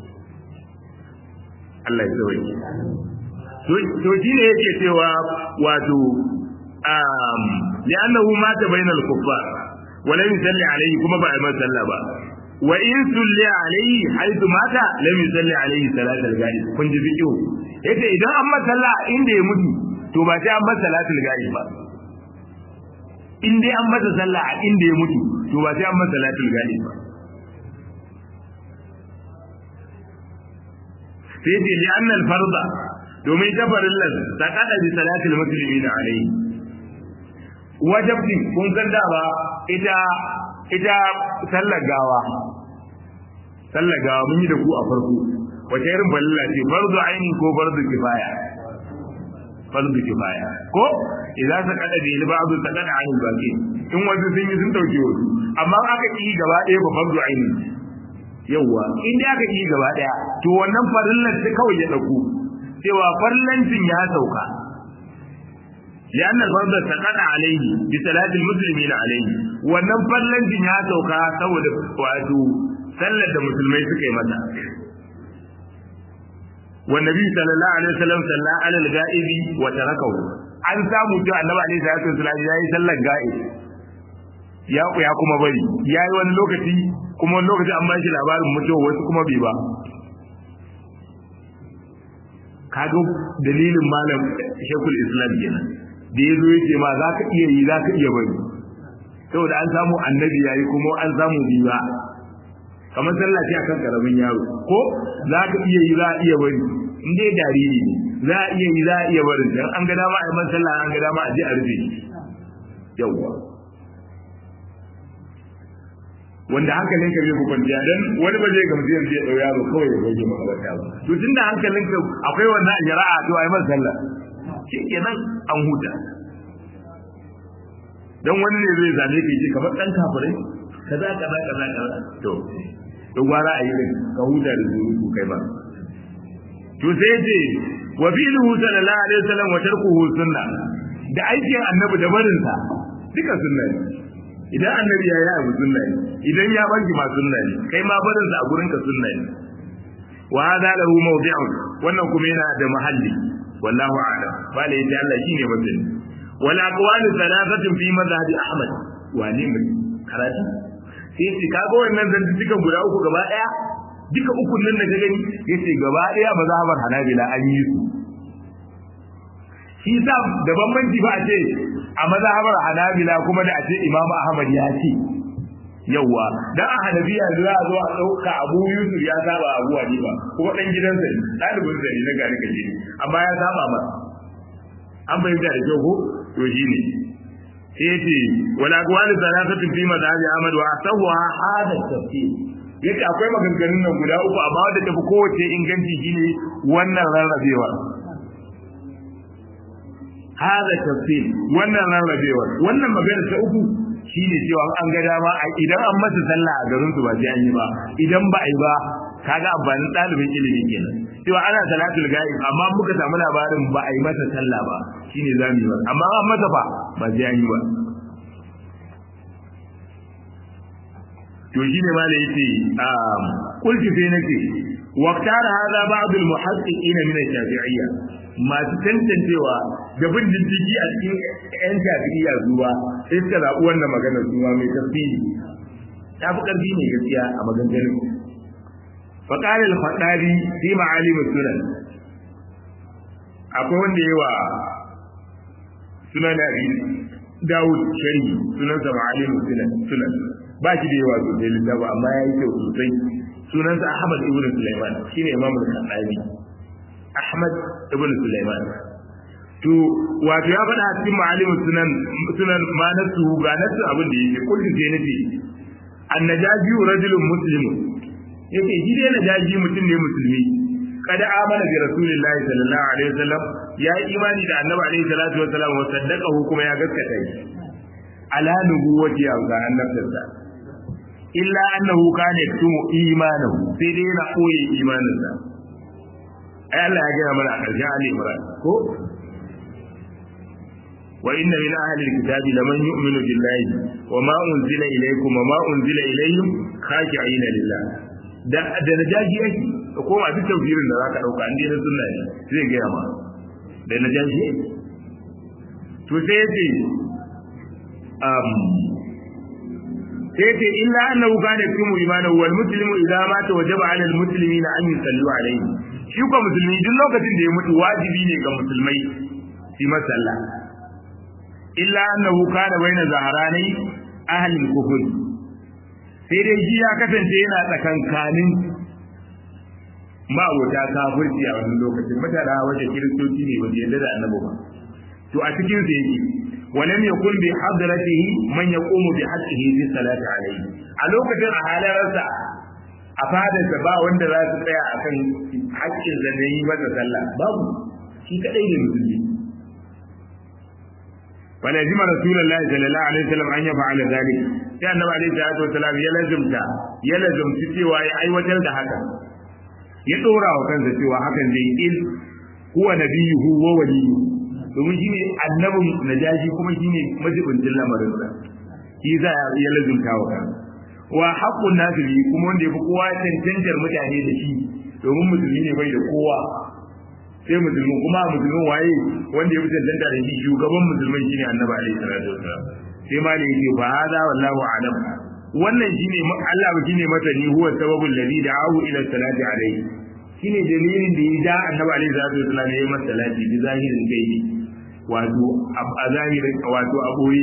Allah ya tsawai to shi ne yake cewa wato um li'annahu mata bainal kuffar wala yusalli alayhi kuma ba a yi sallah ba wa in sulli alayhi haythu mata lam yusalli alayhi salatul ghaib kun ji fiqhu yace idan an masa sallah inda ya mutu to ba sai an masa salatul ghaib ba in dai an masa sallah a inda ya mutu to ba sai an masa salatul ghaib ba sai ce li anna al farda domin ta farillan ta kada bi salatul muslimin alayhi wajibin kun san da ba ita ita sallar gawa sallar gawa mun yi da ku a farko wace irin balilla ce farzu aini ko farzu kifaya farzu kifaya ko idan ta kada bi ba'du ta kada aini baki in wasu sun yi sun dauke wasu amma aka yi gaba ɗaya ba farzu aini yawwa in dai aka yi gaba ɗaya to wannan farillar ta kawai ya dauko cewa farlancin ya sauka لأن الفرض سقط عليه بصلاة المسلمين عليه wannan fallancin ya sauka saboda wato sallar da musulmai suka yi mata والنبي صلى الله عليه وسلم صلى على الغائب وتركه an samu cewa annabi alaihi salatu wasallam yayi sallar ga'ib ya ya kuma bari yayi wani lokaci kuma wani lokaci an bashi labarin mutuwa wasu kuma bai ba kaga dalilin malam shekul islam kenan da ya zo ya ce ma za ka iya yi za ka iya bari saboda an samu annabi yayi kuma an samu biwa kamar sallah ce akan karamin yaro ko za ka iya yi za a iya bari in dai jariri ne za a iya yi za a iya bari dan an ga dama a yi man sallah an ga dama a je a rufe shi yawwa wanda hankalin ka zai ku kwanciya dan wani ba zai gamsu yanzu ya dau yaro kawai ya goge makabarta ba to tunda hankalin ka akwai wannan a shari'a to a yi man sallah shikenan an huta dan wani ne zai zame ka ce kamar dan kafirai kaza kaza kaza kaza to to gwara a yi din ka huta da zuru kai ba to sai ce wa fi'luhu sallallahu alaihi wasallam wa tarkuhu sunna da aikin annabi da barin sa duka sunna ne idan annabi ya yi abu sunna ne idan ya banki ma sunna ne kai ma barin sa a gurin ka sunna ne wa hada lahu mawdi'un wannan kuma yana da mahalli wallahu a'lam bala yace Allah shine mutum wal aqwal thalathatun fi madhhab ahmad wani mun karatu sai ce kaga wannan zantuka guda uku gaba daya duka uku nan da ka gani yace gaba daya mazhabar hanabila an yi su shi sa da bambanci ba a ce a mazhabar hanabila kuma da a ce imamu ahmad ya ce yawwa dan a hanabiya za a zo a dauka abu yusuf ya saba abu hanifa kuma dan gidansa ne dalibin sa ne na gari kaje amma ya saba ma an bayyana da kyau ko to shine sai yace wala aqwalu salatatu fi madhhabi ahmad wa asawwa hada tafsir yace akwai maganganun nan guda uku amma wanda tafi kowace inganci shine wannan rarrabewa hada tafsir wannan rarrabewa wannan magana ta uku shine cewa an ga dama idan an masa sallah a garin su ba sai an yi ba idan ba a yi ba kaga amfanin ɗalibin ilimi kenan cewa ana salatul ga'ib amma muka samu labarin ba a yi masa sallah ba shine za mu yi ba amma an masa fa ba sai an yi ba to shine ma da yace um kulti sai nake waqtar hada ba'd al muhaqqiqin min al shafi'iyya masu tantancewa da bin diddigi a cikin yan shafi'iyya zuwa sai suka zaɓi wannan maganar zuwa mai tafsiri ta fi ƙarfi ne gaskiya a maganganun فقال الخطابي في معالم السنن akwai wanda yawa sunan abi Dawud sharhi sunan sa ma'alim sunan sunan ba shi da yawa sosai littafi amma ya yi kyau sosai sunan sa Ahmad ibn Sulaiman shine Imam al-Khattabi Ahmad ibn Sulaiman to wato ya faɗa a cikin ma'alim sunan sunan ma nasu ga nasu abin da yake kullum sai nace annajaji rajulun muslimun yake shi dai na jaji mutum ne musulmi kada amana bi rasulillahi sallallahu alaihi wasallam ya yi imani da annabi alaihi salatu wasallam wa saddaqahu kuma ya gaskata shi ala nubuwati ya ga annabtarsa illa annahu kana yaktumu imanahu sai dai yana koyi imaninsa ai Allah ya gaya mana a ƙarshen Ali Imran ko wa inna min ahli alkitabi laman yu'minu billahi wa ma unzila ilaykum wa ma unzila ilayhim khashi'ina lillah da da najaji yake ko kuma duk tafsirin da zaka dauka an dai sunna ne zai ga ma da najaji yake to sai yace um sai yace illa annahu kana yakumu imanahu wal muslimu idza mata wajaba ala al muslimina an yusallu alayhi shi ko musulmi duk lokacin da ya mutu wajibi ne ga musulmai su masalla illa annahu kana baina zaharani ahli al kufr sai dai shi ya kasance yana tsakankanin ma'abota kafirci a wannan lokacin mutane wajen kiristoci ne wanda yadda da annabi ba to a cikin sa yake walam yakun bi hadratihi man yaqumu bi haqqihi fi salati alayhi a lokacin a halarsa a fadarsa ba wanda za su tsaya akan haƙƙin da na yi masa sallah babu shi kadai ne musulmi ولازم رسول الله صلى الله عليه وسلم ان يفعل ذلك sai annabi alaihi salatu wasalam ya lazumta ya lazumci cewa ya aiwatar da haka ya dora wa kansa cewa hakan zai il huwa nabiyuhu wa waliyyu domin shine annabin najashi kuma shine majibincin lamarin sa shi za ya lazumta wa kansa wa haqqun nasi bi kuma wanda yafi kowa cancantar mutane da shi domin musulmi ne bai da kowa sai musulmi kuma musulmin waye wanda ya fi cancanta da shi shugaban musulmai shine annabi alaihi salatu wasalam sai ma ne yake fa hada wallahu alam wannan shine Allah ba shine masani huwa sababul ladhi da'ahu ila salati alaihi shine dalilin da ya da annabi alaihi salatu wasalam ya yi masa salati bi zahirin gaibi wato a zahirin wato a boye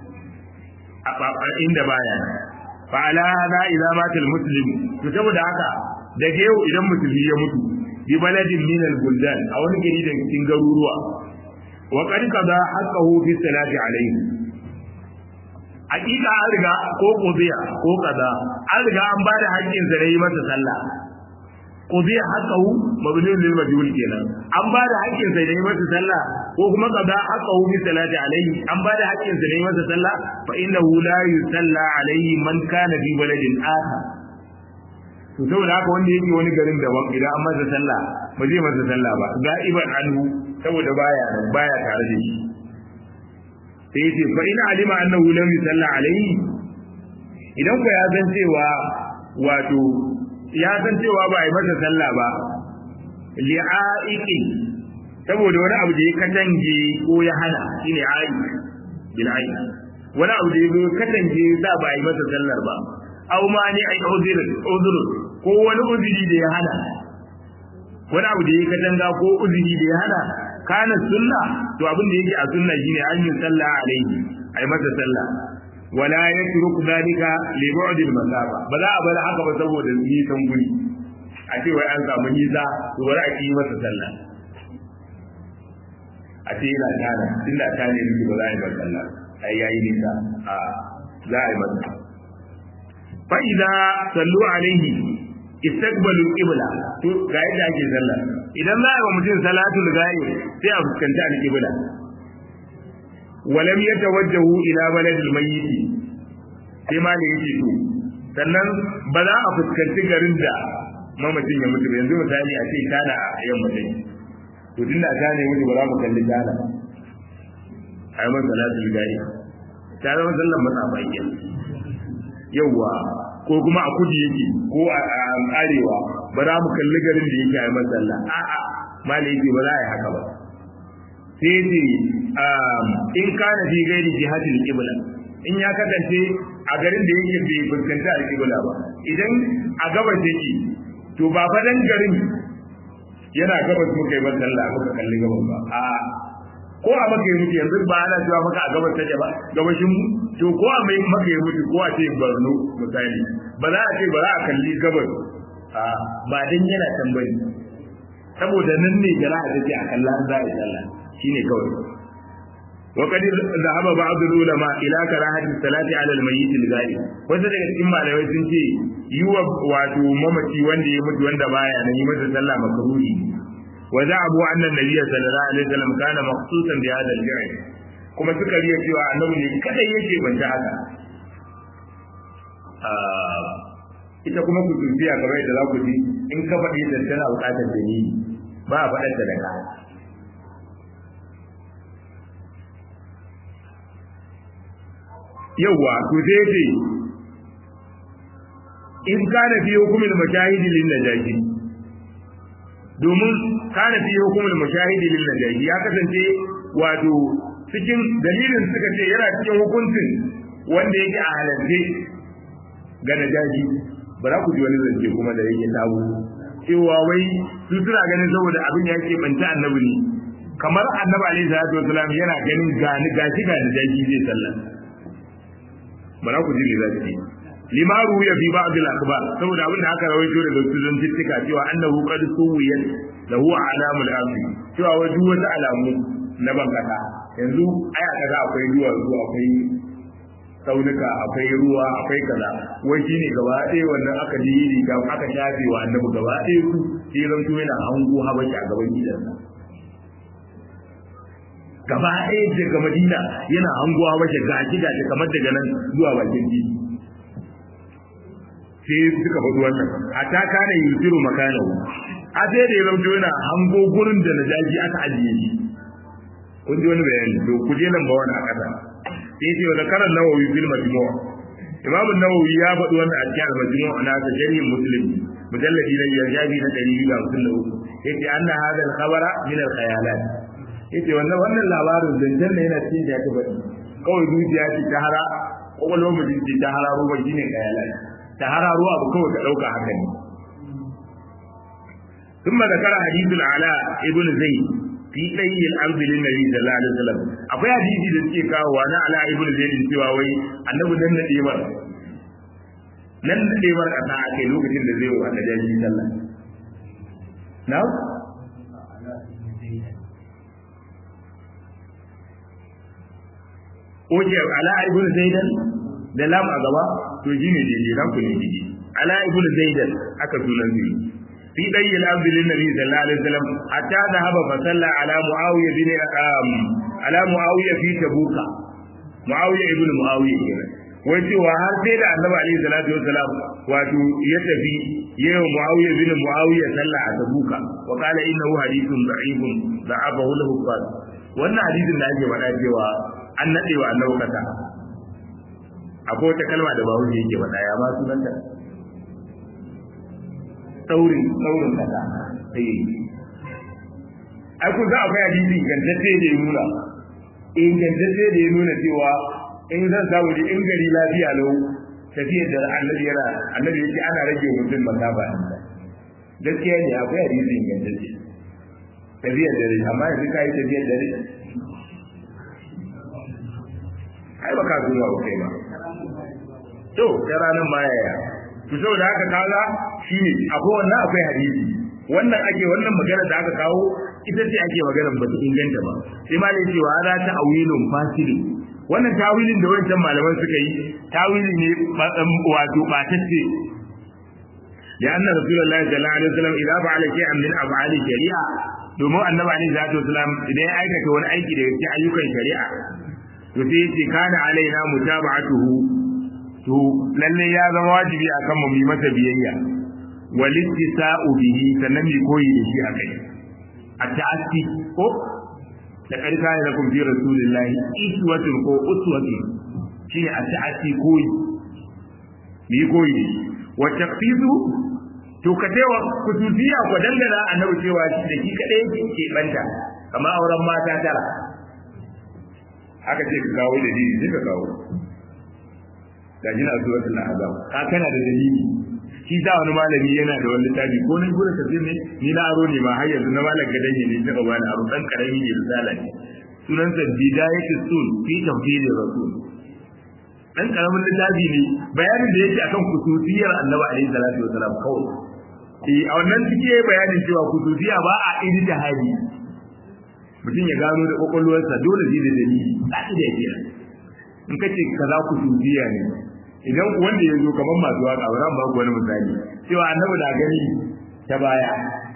a inda baya fa ala hada idza mata muslim to saboda haka daga yau idan musulmi ya mutu bi baladin min al-buldan a wani gari da cikin garuruwa wa qad qada haqqahu fi salati alayhi hakika an riga ko qudiya ko kaza an riga an ba da haƙƙin sa da yi masa sallah qudiya haqqahu mabniun lil majhul kenan an ba da haƙƙin sa da yi masa sallah ko kuma qada haqqahu fi salati alayhi an ba da haƙƙin sa da yi masa sallah fa innahu la yusalla alayhi man kana fi baladin akhar to saboda haka wanda yake wani garin daban idan an masa sallah ba zai masa sallah ba ga'iban anhu saboda baya nan baya tare da shi sai yace fa ina alima annahu lam yusalla alayhi idan ko ya san cewa wato ya san cewa ba a yi masa sallah ba li'a'iqin saboda wani abu da ya katange ko ya hana shine ayi bil ayi wani abu da ya zo katange za ba yi masa sallar ba aw ma ne ai uzur uzur ko wani uzuri da ya hana wani abu da ya katanga ko uzuri da ya hana kana sunna to abin da yake a sunna shine an yi sallah alaihi ai masa sallah wala yatruk dalika li bu'd al masafa ba za a bar haka ba saboda nisan guri a ce wai an samu nisa to bari a yi masa sallah a ce yana tana inda ta ne ba za a yi masa sallah ai yayi nisa a za a yi masa fa idza sallu alaihi istaqbalu qibla to ga yadda ake sallah idan za a yi wa mutum salatul ghaib sai a fuskanci al-qibla walam yatawajjahu ila baladil mayyit sai ma da yake to sannan ba za a fuskanci garin da mamacin ya mutu yanzu misali a ce tana a yamma dai to tunda ta ne mutu ba za mu kalli tana a yi masa salatul ghaib ta zama sallan matsafa kenan yauwa ko kuma a kudu yake ko a arewa ba za mu kalli garin da yake a masalla a'a malai yake ba za a yi haka ba sai ce in kana fi gairi jihatil qibla in ya kasance a garin da yake bai fuskanta al-qibla ba idan a gabas yake to ba fa dan garin yana gabas muka yi masalla muka kalli gabas ba a'a ko a maka yi mutu yanzu ba ana cewa maka a gabas take ba gabashin mu to ko a mai maka yi mutu ko a ce Borno misali ba za a ce ba za a kalli gabas a ba dan yana tambari saboda nan ne jara'a take a kallon za a yi sallah shine kawai وقد ذهب بعض العلماء الى كراهه الصلاه على الميت الغائب wasu daga cikin malamai sun ce yi wa wato mamaci wanda ya mutu wanda baya nan yi masa sallah makruhi وزعموا أن النبي صلى الله عليه وسلم كان مخصوصا بهذا الفعل kuma suka riya cewa annabi ne kada yake banta haka ita kuma ku tuntiya kamar yadda za ku ji in ka faɗi da tana buƙatar da ni ba a faɗar da ka yawwa to sai ce in kana fi hukumin mashahidi lin najashi domin kana fi hukumul mushahidi lil najahi ya kasance wato cikin dalilin suka ce yana cikin hukuncin wanda yake a halarce ga najahi ba za ku ji wani zance kuma da yake tabo cewa wai su suna ganin saboda abin ya ke banta annabi ne kamar annabi alaihi salatu wasalam yana ganin gani gashi ga najahi zai sallah ba za ku ji me za su limaru ya fi ba'd al-akhbar saboda abin da aka rawaito daga sunan tittika cewa annahu qad suwiyat lahu alamul amri cewa wai duk wata alamu na bankata yanzu aya kaza akwai duwatsu akwai tsaunuka akwai ruwa akwai kaza wai shine gaba ɗaya wannan aka ji yi ga aka shafe wa annabi gaba ɗaya su sai zan to yana hango habashi a gaban gidansa gaba ɗaya daga madina yana hango habashi gashi gashi kamar daga nan zuwa bakin titi sai suka faɗi wannan hatta kana yusiru makanahu a sai da ya zauto yana hango gurin da najaji aka ajiye shi kun ji wani bayani to ku je nan ba wani a ƙasa sai ce wani karan nawawi fil majmu' imam nawawi ya faɗi wannan a cikin al-majmu' na ta sharhin muslim mujalladi na biyar jabi na ɗari biyu da hamsin da uku yace anna hadha al-khabara min al-khayalat yace wannan wannan labarin zancen ne yana cikin da ya faɗi kawai zuciya ce ta hara kwakwalwar mutum ce ta hararo ba shine khayalat ta hararo abu kawai ka ɗauka haka ne ثم ذكر حديث العلاء ابن زيد في ɗayi al'arzi lin nabi sallallahu alaihi wasallam akwai hadisi da suke kawo wa na ala ibnu zaid cewa wai annabi nan na debar nan na debar kasa ake lokacin da zai wa najaji sallah na Oke ala ibn zaidan da lam a gaba to shine daidai na ku ne daidai ala ibn zaidan aka sunan zai في دي الأرض للنبي صلى الله عليه وسلم حتى ذهب فصلى على معاوية بن على معاوية في تبوك معاوية ابن معاوية كده wace wa har sai da annabi alaihi salatu wassalam wato ya tafi yayin muawiya bin muawiya sallah a tabuka wa qala innahu hadithun da'ifun da'afahu lahu qad wannan hadisin da ake faɗa cewa an nade wa annabi kasa akwai wata kalma da bawo yake faɗa ya ma sunanta saurin saurin kasa sai ai kun za akwai hadisi ingantacce da ya nuna ingantacce da ya nuna cewa in zan samu da in gari lafiya lau tafiyar da annabi yana annabi yake ana rage mutum masafa gaskiya ne akwai hadisi ingantacce tafiyar dare amma yanzu ka yi tafiyar dare ai ba ka zuwa ba kai ba to da ranar ma yaya to saboda haka kaga shine akwai wannan akwai hadisi wannan ake wannan magana da aka kawo ita ce ake magana ba ta inganta ba sai ma ne cewa za ta awilun fasili wannan tawilin da wancan malaman suka yi tawili ne wato batacce لأن رسول الله صلى الله عليه وسلم إذا فعل شيئا من أفعال الشريعة domin annabi alaihi salatu wasalam idan ya aikata wani aiki daga cikin ayyukan shari'a to sai yace kana alaina mutaba'atuhu to lalle ya zama wajibi akan mu yi masa biyayya walittisa'u bihi sannan mi koyi da shi akai at-ta'assi ko da karka ne lakum fi rasulillahi iswatun ko uswatun shine at-ta'assi koyi mi koyi da shi wa taqfizu to ka taiwa kutubiya ko dangana annabi cewa shi da shi kadai yake ke banta kamar auren mata tara haka ce ka kawo da dalili sai ka kawo ga jina suratul ahzab ka kana da dalili shi da wani malami yana da wani littafi ko nan gurin tafsir ne ni na aro ne ma har yanzu na malam gadan ne ne ta bani aro dan karami ne risala ne sunan sa bidayatus sul fi tafsirir rasul dan karamin littafi ne bayanin da yake akan kususiyar annabi alaihi salatu wasalam kawai eh a wannan suke bayanin cewa kususiya ba a iri da hadi mutum ya gano da kokolwarsa dole zai da dalili da da yake in kace kaza kususiya ne idan wanda ya zo kamar masu waka ba zan ba ku wani misali cewa annabi da gani ta baya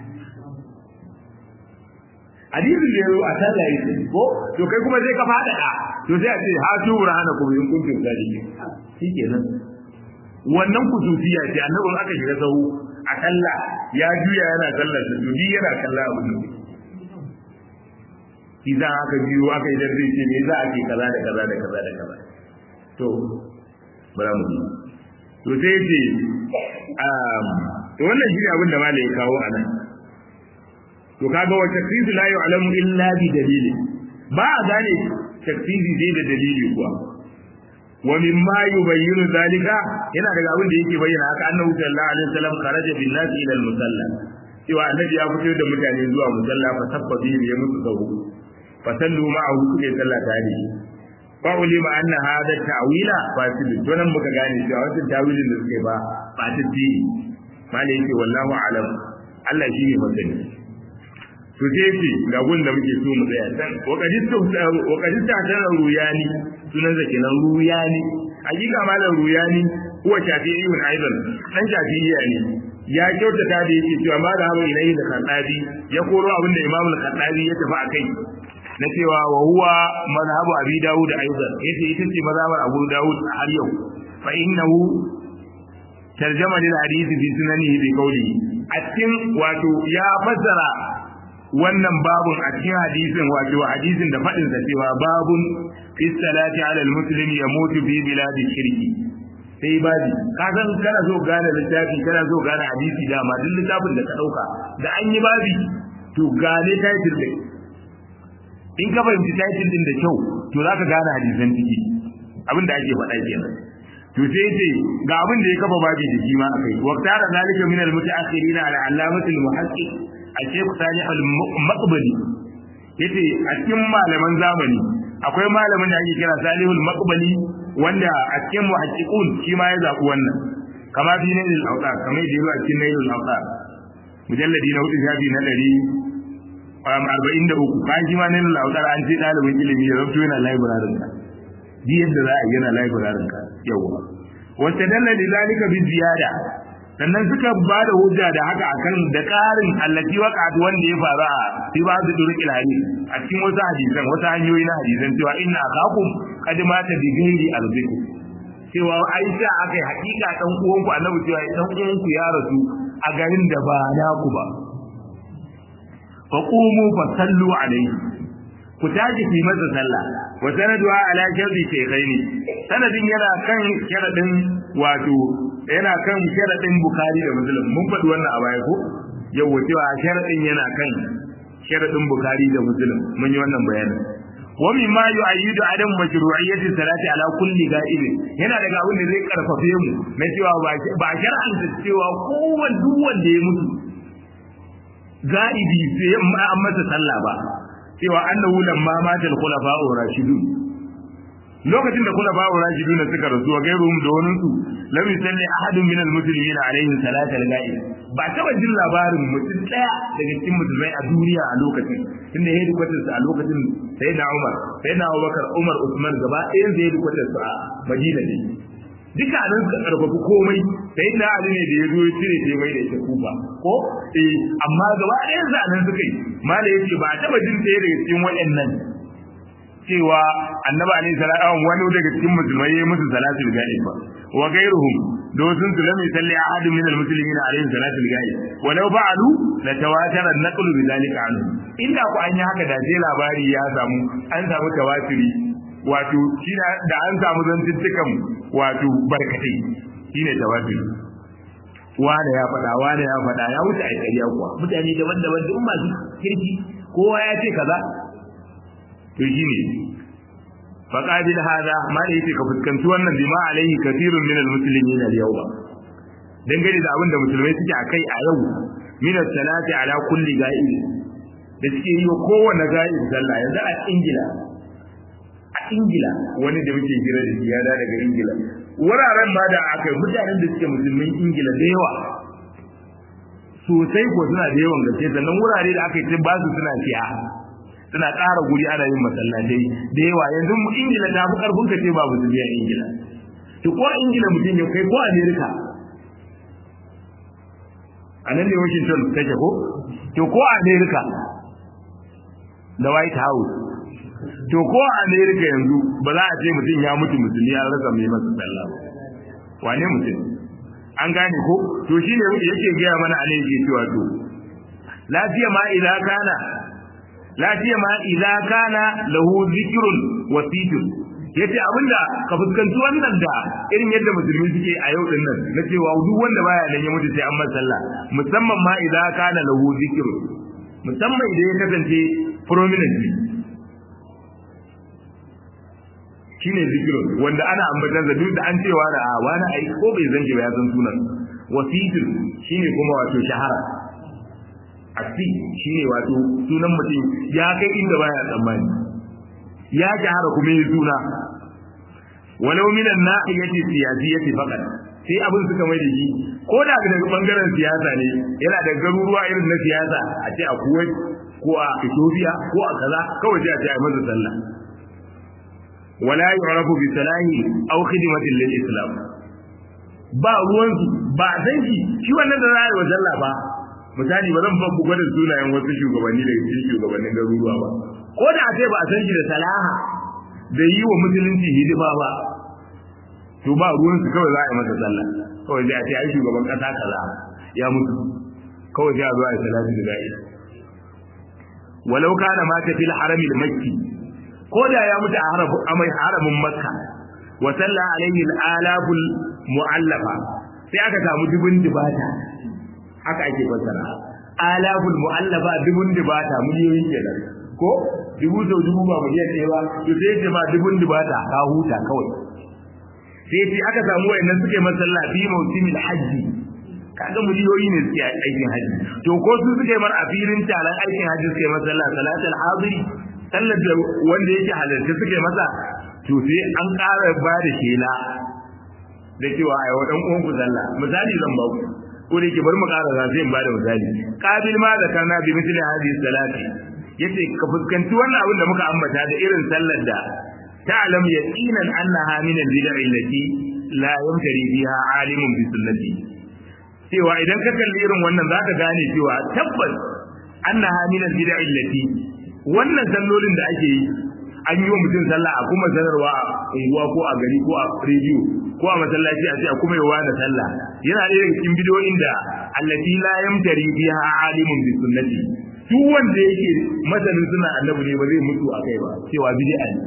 hadisin da ya zo a sallah yake ko to kai kuma sai ka fada to sai a ce ha su burhana ku in kuntum sadiqin shikenan wannan kususiya ce annabin aka shiga sahu a kalla ya juya yana sallar da dudi yana kalla abu ne idan aka biyo aka yi darbe ce me za a ce kaza da kaza da kaza da kaza to bara mu to sai ce um to wannan shi abin da malai ya kawo anan to kaga wa takfizu la yu'lamu illa bi dalili ba a gane takfizi dai da dalili kuwa wa mimma yubayyinu zalika yana daga abin da yake bayyana haka annabi sallallahu alaihi wasallam kharaja bin nasi ila al-musalla cewa annabi ya fito da mutane zuwa musalla fa sabba bi ya musu sahu fa sallu ma'ahu suke sallah tare fa ulima anna hadha ta'wila fasid to nan muka gane cewa wannan tawilin da suke ba ba ta dini malai yake wallahu alam Allah shi ne masani to sai ce ga gun da muke so mu tsaya san wa kadista ta ruyani sunan zake nan ruyani hakika malam ruyani huwa shafi'iyun aidan dan shafi'iyya ne ya kyautata da yake cewa ma da hawa ilayhi da khattabi ya koro abinda imam al-khattabi ya tafi akai na cewa wa huwa mazhabu abi dawud aidan yace ita ce mazhabar abu dawud har yau fa innahu tarjama lil hadisi fi sunanihi bi qawlihi a cikin wato ya fassara wannan babun a cikin hadisin wato hadisin da faɗin sa cewa babun fi salati ala almuslim yamutu fi biladi shirki sai babi ka san kana so gane littafi kana so gane hadisi da ma duk littafin da ka dauka da an yi babi to gane title din in ka fahimci title din da kyau to zaka gane hadisan ciki abin da ake faɗa kenan to sai ce ga abin da ya kafa babi da shi ma akai waqtara zalika min al-mutaakhirin ala allamatil muhaqqiq al-shaykh salih al-maqbali yace a cikin malaman zamani akwai malamin da ake kira salihul maqbali wanda a cikin muhaqqiqun shi ma ya zabi wannan kama fi nailul awtar kamar da yawa cikin nailul awtar mujalladi na hudu shafi na dari um, arba'in da uku bayan shi ma nailul awtar an ce ɗalibin ilimi ya rabto yana library ka di yadda za a yi yana library ka yawa wata dalla da zalika bi ziyada sannan suka ba da hujja da haka akan da ƙarin allati waqa'at wanda ya faru a fi ba da durqil hadith a cikin wasu hadisan wasu hanyoyi na hadisan cewa inna akakum qad mata bi ghairi arzikum cewa Aisha akai hakika dan uwanku Annabi cewa dan uwanku ya rasu a garin da ba naku ba fa qumu fa sallu alayhi ku tashi ki masa sallah wa sanaduha ala sharri shaykhaini sanadin yana kan sharadin wato yana kan sharadin bukhari da muslim mun faɗi wannan a baya ko yawa cewa sharadin yana kan sharadin bukhari da muslim mun yi wannan bayanin wa mimma yu'ayyidu adam mashru'iyyati salati ala kulli ga'ib yana daga abin da zai karfafe mu na cewa ba shar'anta cewa kowanne duk wanda ya mutu ga'ibi sai an masa sallah ba cewa annahu lamma mata al-khulafa'ur rashidun lokacin da khulafa'ur rashidun suka rasu wa gairuhum da wani su lam yusalli ahadun min al-muslimin alayhi salata al-ga'ib ba taba jin labarin mutum daya daga cikin musulmai a duniya a lokacin tunda ya yi a lokacin sayyidina Umar sayyidina Abubakar Umar Usman gaba ɗayan da ya yi su a Madina ne duka nan suka karfafi komai sai na ali ne da ya zo ya cire ce mai da ita kufa ko eh amma gaba ɗayan sa nan suka yi mala yace ba taba jin ɗaya daga cikin waɗannan cewa annabi alaihi salatu wani daga cikin musulmai yayi musu salatul ghaib ba wa ghayruhum da wasu su lam yusalli ahad min almuslimin alaihi salatul ghaib walau fa'alu la tawatara an-naqlu bidhalika anhu inda ku an yi haka da sai labari ya samu an samu tawatiri wato shine da an samu zantuttukan wato barkatai shine tawatiri wane ya faɗa wane ya faɗa ya wuce a ƙarya kuwa mutane daban-daban duk masu kirki kowa ya ce kaza to shine faqabil hada ma da yake ka fuskanci wannan bima alaihi kathirun min almuslimin al-yawma dangane da abin da musulmai suke akai a yau min salati ala kulli ga'ib da suke yi wa kowanne ga'ib sallah yanzu a ingila a ingila wani da muke hira da shi ya da daga ingila wuraren ma da aka yi mutanen da suke musulmin ingila da yawa sosai ko suna da yawan gaske sannan wurare da aka yi ba su suna siya suna ƙara guri ana yin masallatai da yawa yanzu mu ingila ta fi ƙarfin ka ce ba musulmi a ingila to ko a ingila mutum ya kai ko amerika a nan ne washington take ko to ko a amerika da white house to ko a amerika yanzu ba za a ce mutum ya mutu musulmi ya rasa mai masa sallah wane mutum an gane ko to shine yake gaya mana a yake cewa to lafiya ma idan kana lafiya ma idan kana lahu zikrun wasitun yace abinda ka fuskanci wannan da irin yadda musulmi suke a yau din nan na cewa duk wanda baya nan ya mutu sai an masa sallah musamman ma idan kana lahu zikrun musamman idan ya kasance prominent shine zikirun wanda ana ambatan da duk da an cewa da a wani ai ko bai zange ba ya san sunan wasitun shine kuma wato shahara asi shine wato sunan mutum ya kai inda baya tsammani ya shahara kuma yi suna walau minan nahiyati siyasiyati faqat sai abin suka mai da shi ko da daga bangaren siyasa ne yana da garuruwa irin na siyasa a ce a Kuwait ko a Ethiopia ko a kaza kawai sai a ce a masa sallah wala yu'rafu bi salahi aw khidmatin lil islam ba ruwan ba san shi shi wannan da za wa sallah ba misali ba zan babu gwadin sunayen wasu shugabanni da cikin shugabannin garuruwa ba ko da a ce ba a san shi da salaha da yi wa musulunci hidima ba to ba ruwan su kawai za a yi masa sallah kawai sai a ce ai shugaban kasa kaza ya mutu kawai sai a zo a yi salatu da ga'i walau kana mata fil harami al-makki ko da ya mutu a haramin makka wa salla alaihi al-alaful mu'allafa sai aka samu dubun dibata haka ake fassara alaful mu'allafa dubun dibata miliyoyi kenan ko dubu sau dubu ba miliyan ɗaya ba to sai ce ma dubun dibata ka huta kawai sai ce aka samu wayannan suke masalla fi mawsimil hajji kaga miliyoyi ne suke aikin haji to ko su suke mar a filin taron aikin haji suke masalla salatul hadiri sallar da wanda yake halarci suke masa to sai an ƙara ba da shela da cewa a yau dan uwan ku sallah misali zan ba ku ko da yake bari mu ƙara za sai in ba da misali qabil ma da kana bi misli hadhihi salati yace ka fuskanci wannan abin da muka ambata da irin sallar da ta'lam yaqinan annaha min al-bid'i allati la yamtari biha alimun bi sunnati cewa idan ka kalli irin wannan zaka gane cewa tabbas annaha min al-bid'i allati wannan sallolin da ake yi an yi wa mutum sallah a kuma sanarwa a unguwa ko a gari ko a rediyo ko a masallaci a ce a kuma yawa da sallah yana ɗaya daga cikin bidiyoyin da allati la yamtari biha alimun bi sunnati duk wanda yake masanin suna annabi ne ba zai mutu a kai ba cewa bid'a ne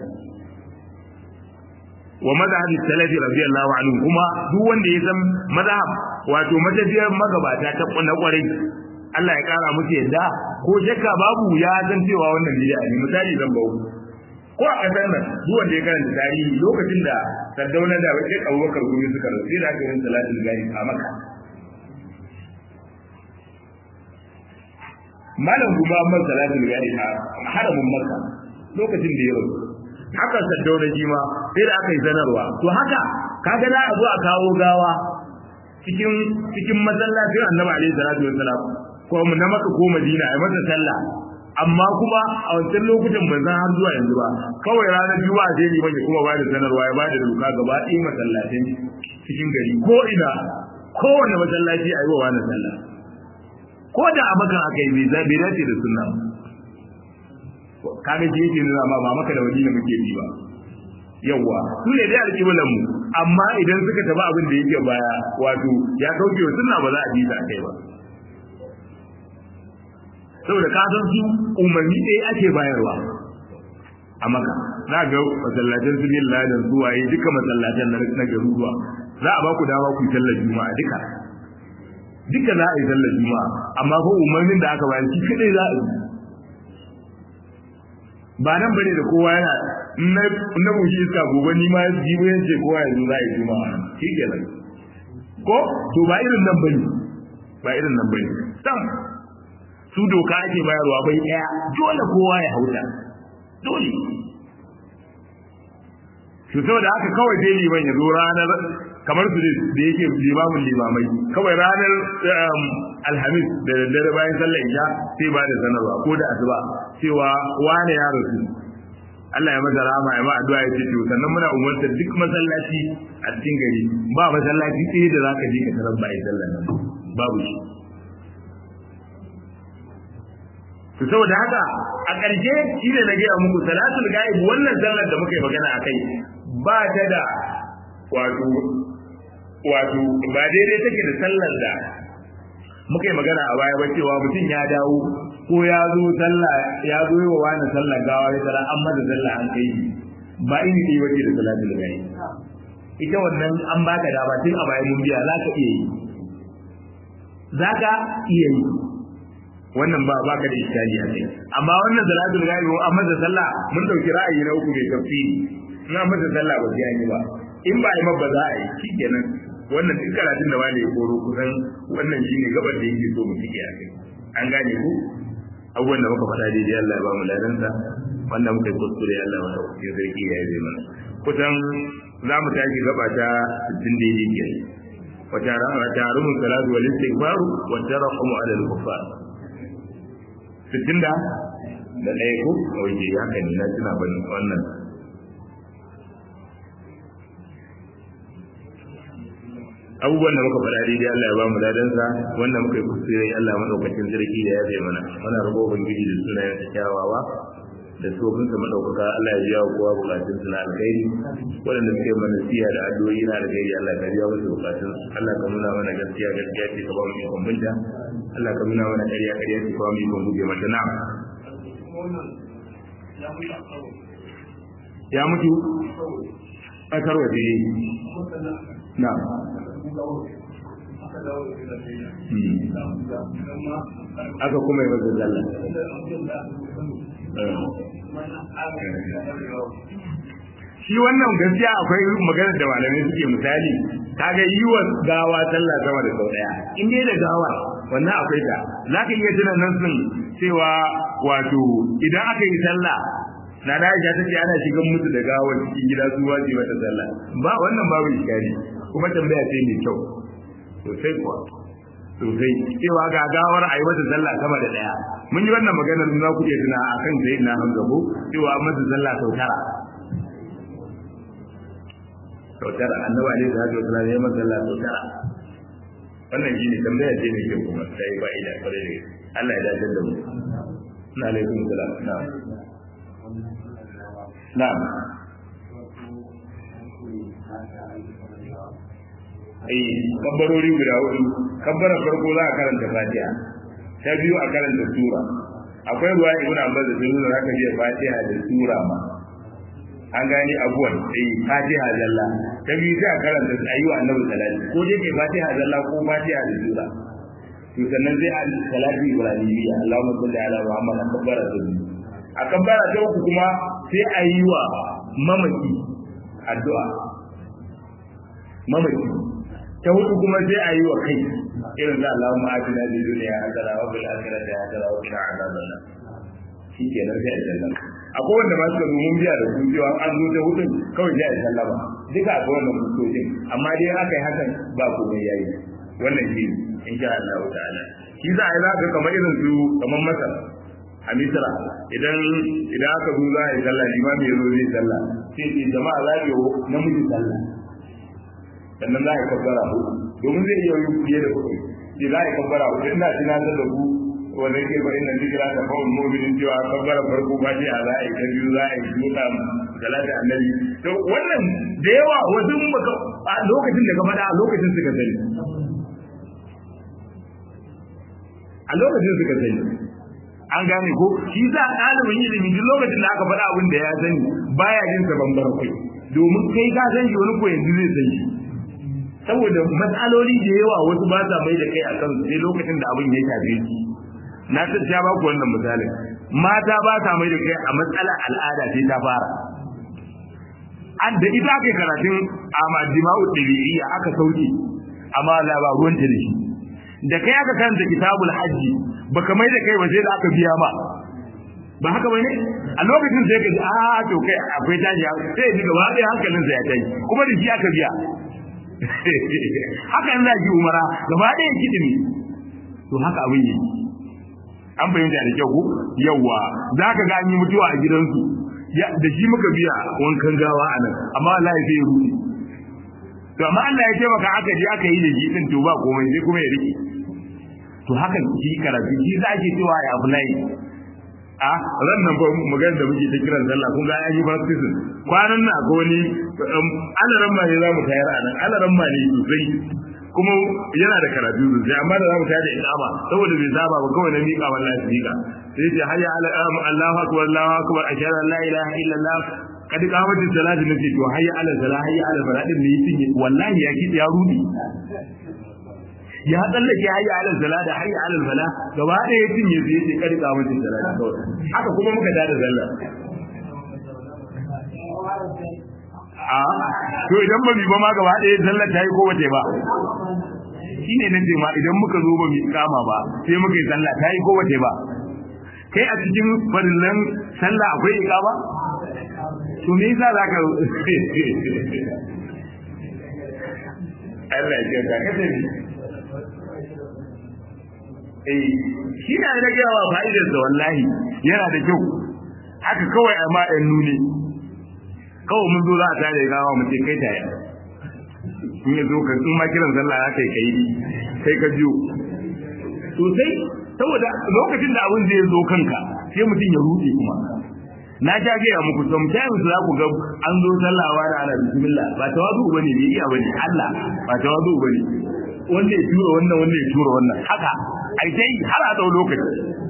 wa mazhab salafi radiyallahu anhu kuma duk wanda ya san mazhab wato matafiyar magabata ta na kwarai Allah ya kara musu yadda ko shakka babu ya san cewa wannan bid'a ne misali zan bawo ko a kasar nan duk wanda ya karanta tarihi lokacin da Sardauna da Sheikh Abubakar Gumi suka rasu sai da aka yi salatul gari a Makka malam kuma amma salatul gari a haramin Makka lokacin da ya rasu haka Sardauna shi ma sai da aka yi sanarwa to haka kaga da a zo a kawo gawa cikin cikin masallacin Annabi alaihi salatu wassalam ko mu na Makka ko Madina ai masa sallah amma kuma a wancan lokutan ban san har zuwa yanzu ba kawai ranar juma'a sai liman ya kuma bada sanarwa ya bada doka gaba ɗaya masallacin cikin gari ko ina kowane masallaci a yi wa wani sallah ko da a makan aka yi bai bai dace da sunna kaga shi yake nuna ma ba maka da wani muke bi ba yawwa su ne dai alƙiblan mu amma idan suka tafi abin da yake baya wato ya kauce wa sunna ba za a bi ta kai ba saboda ka san su umarni ɗaya ake bayarwa a maka za ga masallacin su bin ladan su waye duka masallacin na garuruwa za a ba ku dama ku yi sallar juma'a duka duka za a yi sallar juma'a amma ko umarnin da aka bayar shi kadai za a yi ba nan bane da kowa yana na bushi iska gobe ni ma jibo yance kowa yanzu za a yi juma'a shi kenan ko to ba irin nan bane ba irin nan bane sam su doka ake bayarwa bai daya dole kowa ya hauta dole su saboda haka kawai dai liman ya zo ranar kamar su da yake limamin limamai kawai ranar alhamis da daddare bayan sallar isha sai ba da sanarwa ko da asuba cewa wane ya rasu Allah ya masa rama ya ma addu'a ya ce to sannan muna umartar duk masallaci a cikin gari ba masallaci ɗaya da zaka je ka tarar ba ai sallar nan babu shi to saboda haka a ƙarshe shi ne na gaya muku salatul ghaib wannan sallar da muka yi magana a kai ba ta da wato wato ba daidai take da sallar da muka yi magana a baya ba cewa mutum ya dawo ko ya zo sallah ya zo yi wa wani sallar gawa ya tara an mada sallah an kai ba ini ɗaya wace da salatul ghaib ita wannan an baka dama tun a bayan mun biya za ka iya yi za ka iya yi wannan ba baka da iskali a kai amma wannan salatul ghaib an masa sallah mun dauki ra'ayi na uku mai tafsiri in an masa sallah ba sai yi ba in ba yi ma ba za a yi shikenan wannan duk karatun da wani ya koro kusan wannan shine gabar da yake so mu tike a kai an gane ku abubuwan da muka faɗa daidai Allah ya ba mu ladansa wannan muka yi kuskure Allah ya sauke sarki ya yi mana kusan za mu tashi gaba ta 60 daidai ke وتعرم الصلاة والاستغفار والترحم على الكفار sittin da da ɗaya ko a waje ya kan na tuna ban wannan abubuwan da muka faɗa daidai Allah ya ba mu dadansa wanda muka yi kuskure Allah madaukakin sarki ya yabe mana muna rabo ubangiji da sunayen sa kyawawa da tsofin sa madaukaka Allah ya biya kowa bukatun su na alkhairi waɗanda suke mana siya da addu'o'i na alkhairi Allah ka biya musu bukatun su Allah ka nuna mana gaskiya gaskiya ce ka ba mu ikon binta Allah ka nuna mana ƙarya ƙarya ce ka ba mu ikon guje mata na'am ya mutu a tarwaje na'am aka kuma yi masa zalla shi wannan gaskiya akwai magana da malamai suke misali kaga yi wa gawa sallah sama da sau daya in dai da gawa wannan akwai ta za ka iya tuna nan sun cewa wato idan aka yi sallah na da ta ce ana shigan musu da gawa cikin gida su waje mata sallah ba wannan babu iskari kuma tambaya ce mai kyau sosai kuwa sosai cewa ga gawar a yi mata sallah sama da daya mun yi wannan maganar za ku iya tuna a kan sayi na hamza ko cewa an mata sallah sau tara sau tara annabi alaihi salatu wasallam ya mata sallah sau tara wannan shi ne tambaya ce mai kyau kuma ta yi fa'ida kwarai da Allah ya dace da mu na alaikum salam na'am na'am ai kabbarori guda hudu kabbara farko za a karanta fatiha ta biyu a karanta sura akwai ruwa ibn abbas da nuna zaka biya fatiha da sura ma an gani abuwan eh fatiha zalla ta biyu sai a karanta ayyuka annabi sallallahu ko dai kai fatiha zalla ko fatiha da sura to sannan sai an salati ibrahimiyya Allahumma salli ala Muhammad akabbara da a kabbara ta uku kuma sai a yi wa mamaki addu'a mamaki ta hudu kuma sai a yi wa kai irin da Allahumma atina fid dunya hasana wa fil akhirati hasana wa qina adhaban nar shikenan sai a sallan akwai wanda ma suka zo mun biya da su cewa an zo ta hudun kawai sai a sallama duka akwai wannan fuskokin amma dai aka yi hakan ba komai yayi wannan shi insha Allah ta'ala shi za a yi zaka kamar irin su kamar masar a misra idan idan aka zo za a yi sallah limami ya zo zai sallah sai ce jama'a za ku yi namiji sallah sannan za a yi kabbara hudu domin zai iya yi fiye da kuɗi sai za a yi kabbara hudu ina tunatar da ku wanda yake ba inda zikira ta fa'ul mu'minin cewa kabbara farko ba sai a za a yi ta biyu za a yi duka salati annabi to wannan da yawa wasu baka a lokacin da ka faɗa a lokacin suka sani a lokacin suka sani an gane ko shi sa ɗalibin ilimi duk lokacin da aka faɗa abin da ya sani baya jin sa bambar kai domin kai ka san shi wani ko yanzu zai san shi saboda matsaloli da yawa wasu ba sa mai da kai akan su sai lokacin da abin ya shafe su na ta ba ku wannan misalin mata ba sa mai da kai a matsalar al'ada sai ta fara an da ita aka karatun a majima'u ɗabi'iyya aka sauke amma la ba ruwan ta da shi da kai aka karanta kitabul hajji baka mai da kai ba sai da aka biya ma ba haka bane a lokacin sai ka ji a to kai akwai tashi sai ji gaba ɗaya hankalin sa ya tashi kuma da shi aka biya haka in ji umara gaba ɗaya kidimi to haka abin yi an fahimta da kyau ko yawa za ka ga an yi mutuwa a gidansu da shi muka biya wankan gawa a nan amma Allah ya sai ruɗe to amma Allah ya ce maka aka je aka yi da shi din to ba komai sai kuma ya rike to haka shi karatu shi za ke cewa ya apply a ran nan ba magana da muke ta kiran sallah kun ga an yi baptism kwanan nan akwai wani alaran ma ne za mu tayar a nan alaran ma ne sosai kuma yana da karatu sosai amma da za mu tayar da ikama saboda bai saba ba kawai na miƙa wallahi su miƙa sai ce hayya ala Allahu akbar Allahu akbar ashhadu an la ilaha illallah kad qamatis salatu nace to hayya ala salah hayya ala salah din ne yake wallahi ya ki ya rudi ya tsallake hayya ala salah da hayya ala salah gaba da ya cinye sai yace kad qamatis salatu kawai haka kuma muka da da sallah a to idan ba mi ba ma gaba da sallah ta yi ko wace ba shine nan ma idan muka zo ba mi kama ba sai muka yi sallah ta yi ko wace ba kai a cikin farillan sallah akwai iqama to me yasa zaka Allah ya ka kace ni eh shi ne da gawa fa'idar da wallahi yana da kyau haka kawai amma ɗan nuni kawai mun zo za a tare gawa mu ce kai tare in ya zo ka in ma kiran sallah ya kai kai kai ka jiyo sosai saboda lokacin da abin zai zo kanka sai mutum ya rude kuma na ja gaya muku sometimes za ku ga an zo sallawa da ana bismillah ba tawadu bane bai iya bane Allah ba tawadu bane wanda ya tura wannan wanda ya tura wannan haka ai dai har a dau lokaci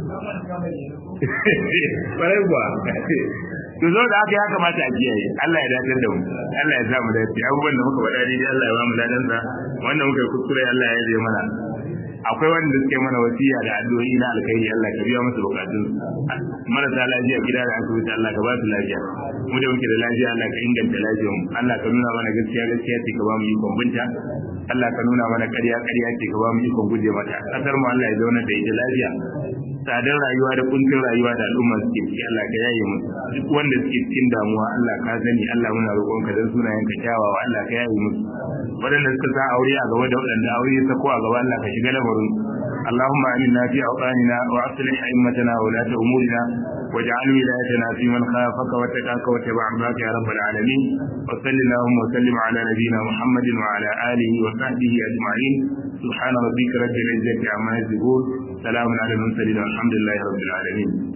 bare kuwa to zo da haka ya kamata a kiyaye Allah ya dace da mu Allah ya sa mu dace abubuwan da muka faɗa dai Allah ya ba mu ladan sa wanda muka yi kuskure Allah ya yi mana akwai wanda suke mana wasiya da addu'o'i na alkhairi Allah ka biya musu bukatun marasa lafiya gida da asibiti Allah ka ba su lafiya mu da muke da lafiya Allah ka inganta lafiyar mu Allah ka nuna mana gaskiya gaskiya ce ka ba mu ikon binta Allah ka nuna mana ƙarya ƙarya ce ka ba mu ikon guje mata kasar mu Allah ya zauna da ita lafiya tsadar rayuwa da kuncin rayuwa da al'umma suke ciki Allah ka yaye mu duk wanda suke cikin damuwa Allah ka sani Allah muna roƙon ka dan sunayen ka kyawawa Allah ka yaye mu waɗanda suka sa aure a gaba da waɗanda aure ya sako a gaba Allah ka shiga lamarin اللهم آمنا في أوطاننا وأصلح أئمتنا وولاة أمورنا واجعل ولايتنا في من خافك واتقاك واتبع رضاك يا رب العالمين وصل اللهم وسلم على نبينا محمد وعلى آله وصحبه أجمعين سبحان ربك رب العزة عما يصفون سلام على المرسلين والحمد لله رب العالمين